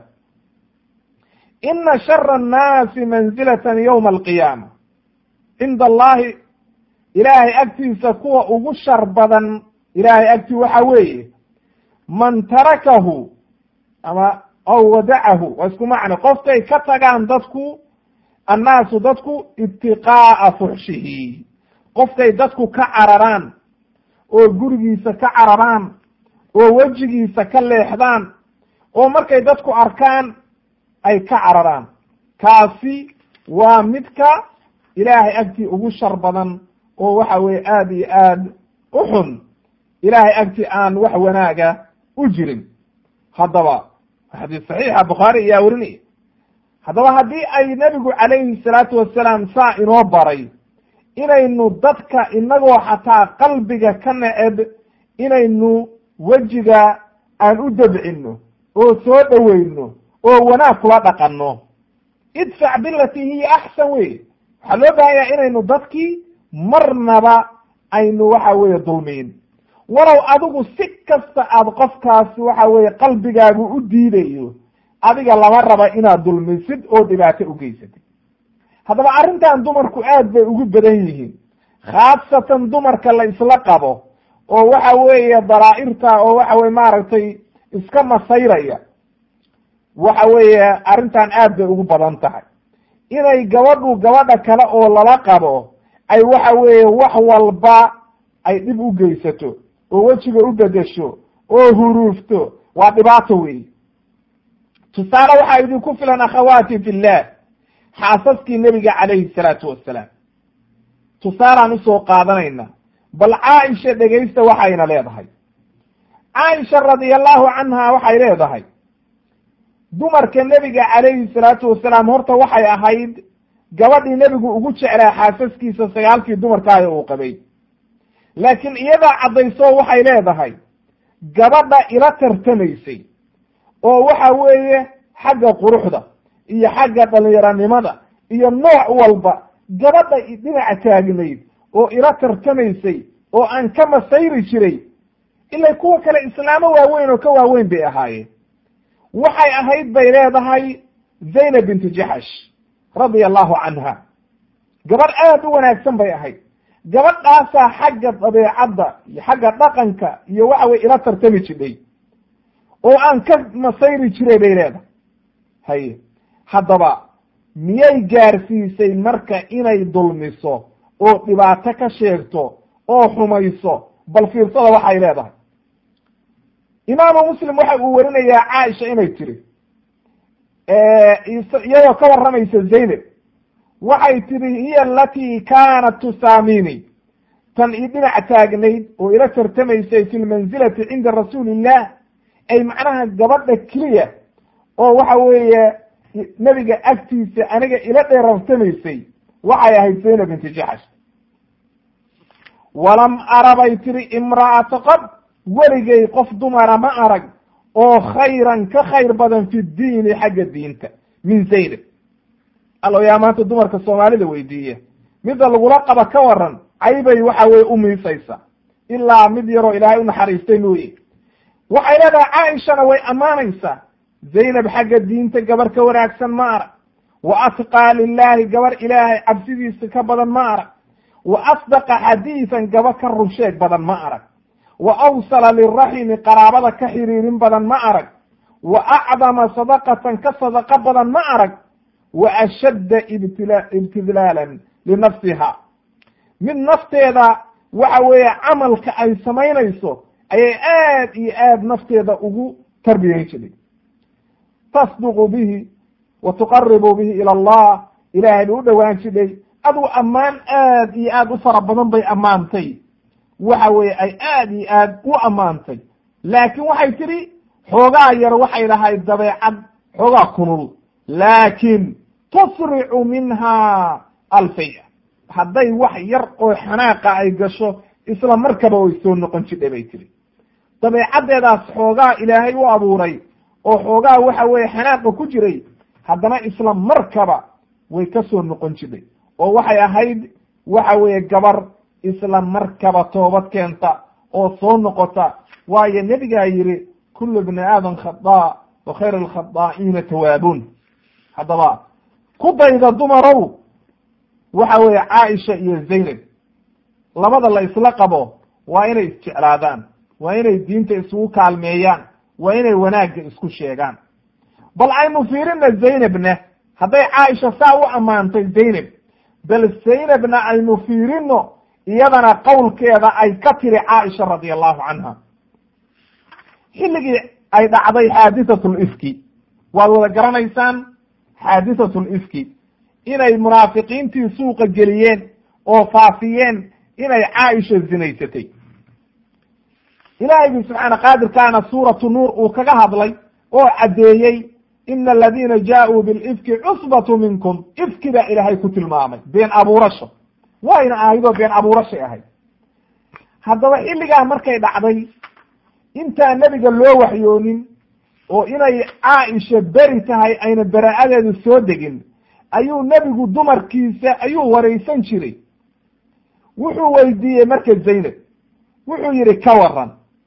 ina shara annaasi manzilatan yowma alqiyaama cinda allahi ilaahay agtiisa kuwa ugu shar badan ilaahay agtii waxa weeye man tarakahu ama aw wadacahu waa isku macne qofkay ka tagaan dadku annaasu dadku ibtiqaa'a fuxshihi qofkay dadku ka cararaan oo gurigiisa ka cararaan oo wejigiisa ka leexdaan oo markay dadku arkaan ay ka cararaan kaasi waa midka ilaahay agtii ugu shar badan oo waxa weeye aada iyo aad u xun ilaahay agtii aan wax wanaaga u jirin haddaba xadiis saxiixa bukhaari ayaa werinaya haddaba haddii ay nebigu calayhi salaatu wasalaam saa inoo baray inaynu dadka inagoo xataa qalbiga ka neceb inaynu wejiga aan u dabcino oo soo dhoweyno oo wanaag kula dhaqanno idfac bilatii hiya axsan wey waxaa loo baahanya inaynu dadkii marnaba aynu waxa weeye dulmiin walow adigu si kasta aad qofkaasi waxa weeye qalbigaagu u diidayo adiga lama raba inaad dulmisid oo dhibaato u geysatid haddaba arrintan dumarku aad bay ugu badan yihiin khaasatan dumarka la isla qabo oo waxa weeye daraa'irta oo waxa weye maaragtay iska masayraya waxa weeye arrintan aad bay ugu badan tahay inay gabadhu gabadha kale oo lala qabo ay waxa weeye wax walba ay dhib u geysato oo wejiga u bedesho oo huruufto waa dhibaato weeye tusaale waxaa idinku filan akhawaati fillah xaasaskii nebiga calayhi salaatu wassalaam tusaalaan usoo qaadanayna bal caaisha dhegaysta waxayna leedahay caaisha radia allahu canha waxay leedahay dumarka nebiga calayhi salaatu wasalaam horta waxay ahayd gabadhii nebigu ugu jeclaa xaasaskiisa sagaalkii dumarkaayo uu qabay laakiin iyadaa caddayso waxay leedahay gabadha ila tartamaysay oo waxa weeye xagga quruxda iyo xagga dhalinyaranimada iyo nooc walba gabadha dhinaca taagnayd oo ila tartamaysay oo aan ka masayri jiray ilay kuwa kale islaamo waaweyn oo ka waaweyn bay ahaayeen waxay ahayd bay leedahay zaynab bintu jaxash radia allahu canha gabadh aad u wanaagsan bay ahayd gabadhaasaa xagga dabeecadda iyo xagga dhaqanka iyo waxa weye ila tartami jidhay oo aan ka masayri jiray bay leedahay haye haddaba miyay gaarsiisay marka inay dulmiso oo dhibaato ka sheegto oo xumayso bal fiirsada waxay leedahay imaamu muslim waxa uu warinayaa caaisha inay tiri iyadoo ka warramaysa zaynab waxay tihi hiya alatii kaanat tusaamini tan ii dhinac taagnayd oo ila tartamaysay fi lmanzilati cinda rasuuli illah ay macnaha gabadha keliya oo waxa weeye nebiga agtiisa aniga ila dheerartamaysay waxay ahayd zaynab binti jaxash walam ara bay tiri imra'ata qad weligay qof dumara ma arag oo khayran ka khayr badan fi diini xagga diinta min zaynab allo yaa maanta dumarka soomaalida weydiiya midda lagula qaba ka waran caybay waxa weye u miisaysa ilaa mid yaroo ilaahay u naxariistay mooye waxay leedahay caaishana way ammaanaysaa zaynab xagga diinta gabar ka wanaagsan ma arag wa atqaa lilaahi gabar ilaahay cabsidiisa ka badan ma arag wa asdaqa xadiisan gabar ka runsheeg badan ma arag wa awsala liraximi qaraabada ka xiriirin badan ma arag wa acdama sadaqatan ka sadaqo badan ma arag wa ashadda ibtila ibtidlaalan linafsiha mid nafteeda waxa weeye camalka ay samaynayso ayay aad iyo aad nafteeda ugu tarbiyayn jiray tasduqu bihi wa tuqaribu bihi ila allah ilaahay bay u dhowaan jidhay aduu ammaan aad iyo aad u fara badan bay ammaantay waxa weeye ay aad iyo aad u ammaantay laakiin waxay tidhi xoogaa yar waxay lahayd dabeecad xoogaa kunul laakiin tusricu minha alfaya hadday wax yar oo xanaaqa ay gasho isla markaba way soo noqon jidhay bay tihi dabeecaddeedaas xoogaa ilaahay u abuuray oo xoogaa waxa weeye xanaaqa ku jiray haddana isla markaba way ka soo noqon jidhay oo waxay ahayd waxa weeye gabar isla markaba toobad keenta oo soo noqota waayo nebigaa yidhi kullu bni aadam khadaa wa khayr alkhadaa'iina tawaabuun haddaba ku dayda dumarow waxa weeye caaisha iyo zaynab labada la isla qabo waa inay isjeclaadaan waa inay diinta isugu kaalmeeyaan waa inay wanaagga isku sheegaan bal aynu fiirina zaynabna hadday caaisha saa u ammaantay zaynab bal zaynabna aynu fiirino iyadana qowlkeeda ay ka tiri caaisha radia allahu canha xilligii ay dhacday xaadisatu lifki waad wada garanaysaan xaadisatu lifki inay munaafiqiintii suuqa geliyeen oo faafiyeen inay caaisha zinaysatay ilaahaygi subxaana qaadirkaana suuratu nuur uu kaga hadlay oo caddeeyey ina aladiina jaa-uu bilifki cusbatu minkum ifki baa ilaahay ku tilmaamay been abuurasho wayna ahaydoo been abuurashay ahayd haddaba xilligaa markay dhacday intaan nebiga loo waxyoonin oo inay caaisha beri tahay ayna baraa'adeedu soo degin ayuu nebigu dumarkiisa ayuu waraysan jiray wuxuu weydiiyey marka zaynab wuxuu yidhi ka waran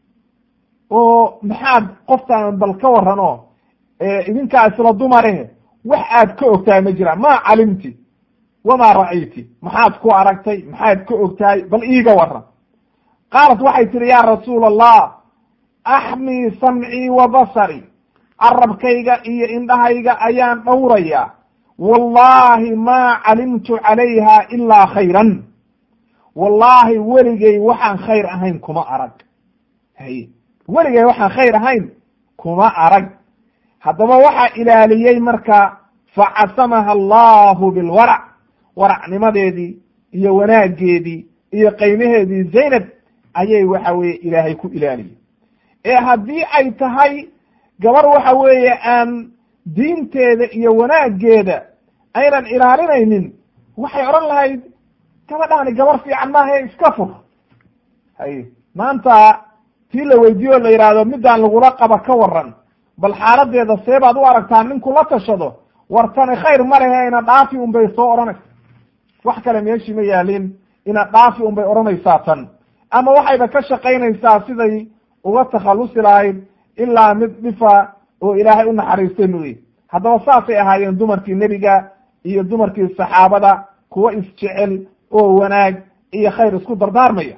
oo maxaad qoftaan bal ka waran oo idinkaa isla dumare wax aad ka ogtahay ma jiraan maa calimti wamaa ra'ayti maxaad ku aragtay maxaad ka ogtahay bal iiga waran qaalat waxay tihi ya rasuula allah axmii samcii wa basari carabkayga iyo indhahayga ayaan dhowrayaa wallahi maa calimtu calayha ilaa khayran wallaahi weligay waxaan khayr ahayn kuma arag hay weligay waxaan khayr ahayn kuma arag haddaba waxaa ilaaliyey marka facasamaha allahu bilwarac waracnimadeedii iyo wanaaggeedii iyo qaymaheedii zaynab ayay waxa weeye ilaahay ku ilaaliyey ee haddii ay tahay gabar waxa weeye aan diinteeda iyo wanaaggeeda aynan ilaalinaynin waxay odhan lahayd gabadhaani gabar fiican maaha iska fur hay maanta tii la weydiiyo o la yidhaahdo midaan lagula qaba ka waran bal xaaladeeda see baad u aragtaa ninku la tashado wartani khayr ma lehe ina dhaafi un bay soo odhanaysa wax kale meeshii ma yaalin ina dhaafi un bay odhanaysaa tan ama waxayba ka shaqaynaysaa siday uga takhallusi lahayd ilaa mid dhifa oo ilaahay u naxariistay mooye haddaba saasay ahaayeen dumarkii nebiga iyo dumarkii saxaabada kuwa isjecel oo wanaag iyo khayr isku dardaarmaya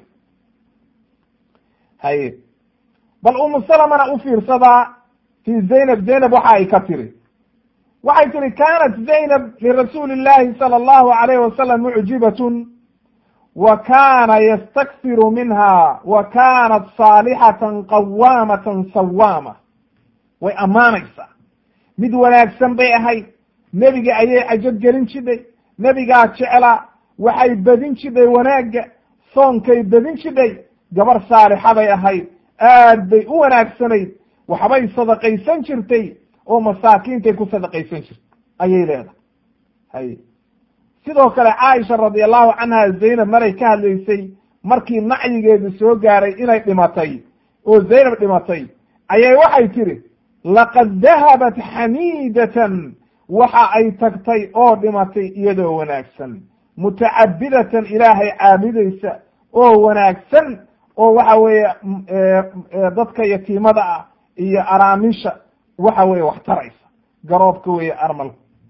haye bal umu salamana u fiirsadaa fi zaynab zaynab waxa ay ka tiri waxay tihi kanat zaynab lirasuuli illahi sala allahu alayh wasalam mucjibatun wa kana yastakfiru minha wa kanat saalixatan qawaamatan sawaama way ammaanaysaa mid wanaagsan bay ahayd nebiga ayay cajab gelin jidhay nebigaa jeclaa waxay bedin jidhay wanaagga soonkay bedin jidhay gabar saalixaday ahayd aad bay u wanaagsanayd waxbay sadaqaysan jirtay oo masaakiintay ku sadaqaysan jirtay ayay leedahay hay sidoo kale caaisha radi allahu canha zaynab maray ka hadlaysay markii nacyigeedu soo gaaray inay dhimatay oo zaynab dhimatay ayay waxay tidhi laqad dahabat xamiidatan waxa ay tagtay oo dhimatay iyadoo wanaagsan mutacabidatan ilaahay caabudaysa oo wanaagsan oo waxa weeye dadka yatiimada ah iyo araamisha waxa weeye wax taraysa garoobka weeye armalka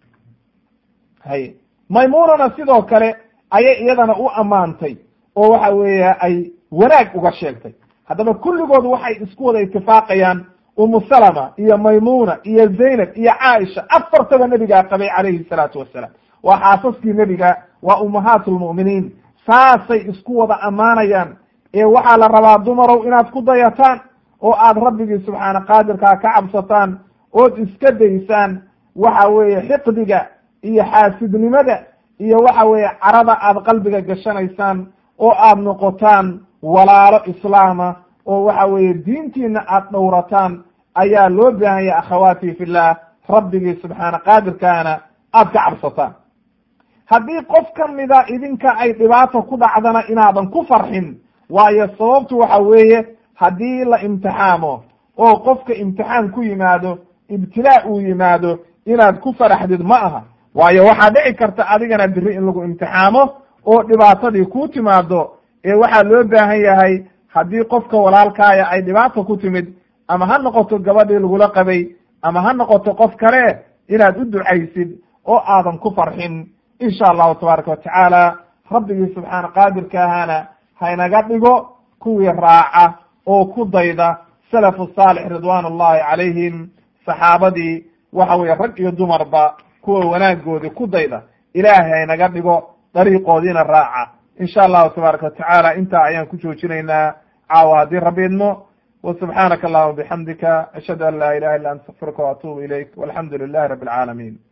hay maymunana sidoo kale ayay iyadana u ammaantay oo waxa weeye ay wanaag uga sheegtay haddaba kulligood waxay isku wada itifaaqayaan umu salama iyo maymuna iyo zaynab iyo caaisha afartaba nebigaa qabay calayhi salaatu wasalaam waa xaasaskii nebiga waa ummahaat lmu'miniin saasay isku wada ammaanayaan ee waxaa la rabaa dumarow inaad ku dayataan oo aad rabbigii subxaana qaadirkaa ka cabsataan ood iska daysaan waxa weeye xiqdiga iyo xaasidnimada iyo waxa weeye carada aad qalbiga gashanaysaan oo aad noqotaan walaalo islaama oo waxa weeye diintiina aad dhowrataan ayaa loo baahanya akhawaati fillah rabbigii subxaana qaadirkaana aad ka cabsataan haddii qof ka mida idinka ay dhibaata ku dhacdana inaadan ku farxin waayo sababtu waxa weeye haddii la imtixaamo oo qofka imtixaan ku yimaado ibtilaa uu yimaado inaad ku faraxdid ma aha waayo waxaa dhici karta adigana biri in lagu imtixaamo oo dhibaatadii ku timaado ee waxaa loo baahan yahay haddii qofka walaalkaaya ay dhibaata ku timid ama ha noqoto gabadhii lagula qabay ama ha noqoto qof kale inaad u ducaysid oo aadan ku farxin insha allahu tabaaraka watacaala rabbigii subxaana qaadirka ahaana haynaga dhigo kuwii raaca oo ku dayda salafu saalix ridwaan ullahi calayhim saxaabadii waxa weeye rag iyo dumarba kuwa wanaagoodii ku dayda ilaahay haynaga dhigo dariiqoodiina raaca insha allahu tabaaraka watacaala intaa ayaan ku joojinaynaa caawa haddii rabbi idmo وسubحaanaka اللهma بxamdika ashhadu an la ilaha illa ant astaqfiruka وatubu ilayk walxamdu lilahi rabi اlcaalamiin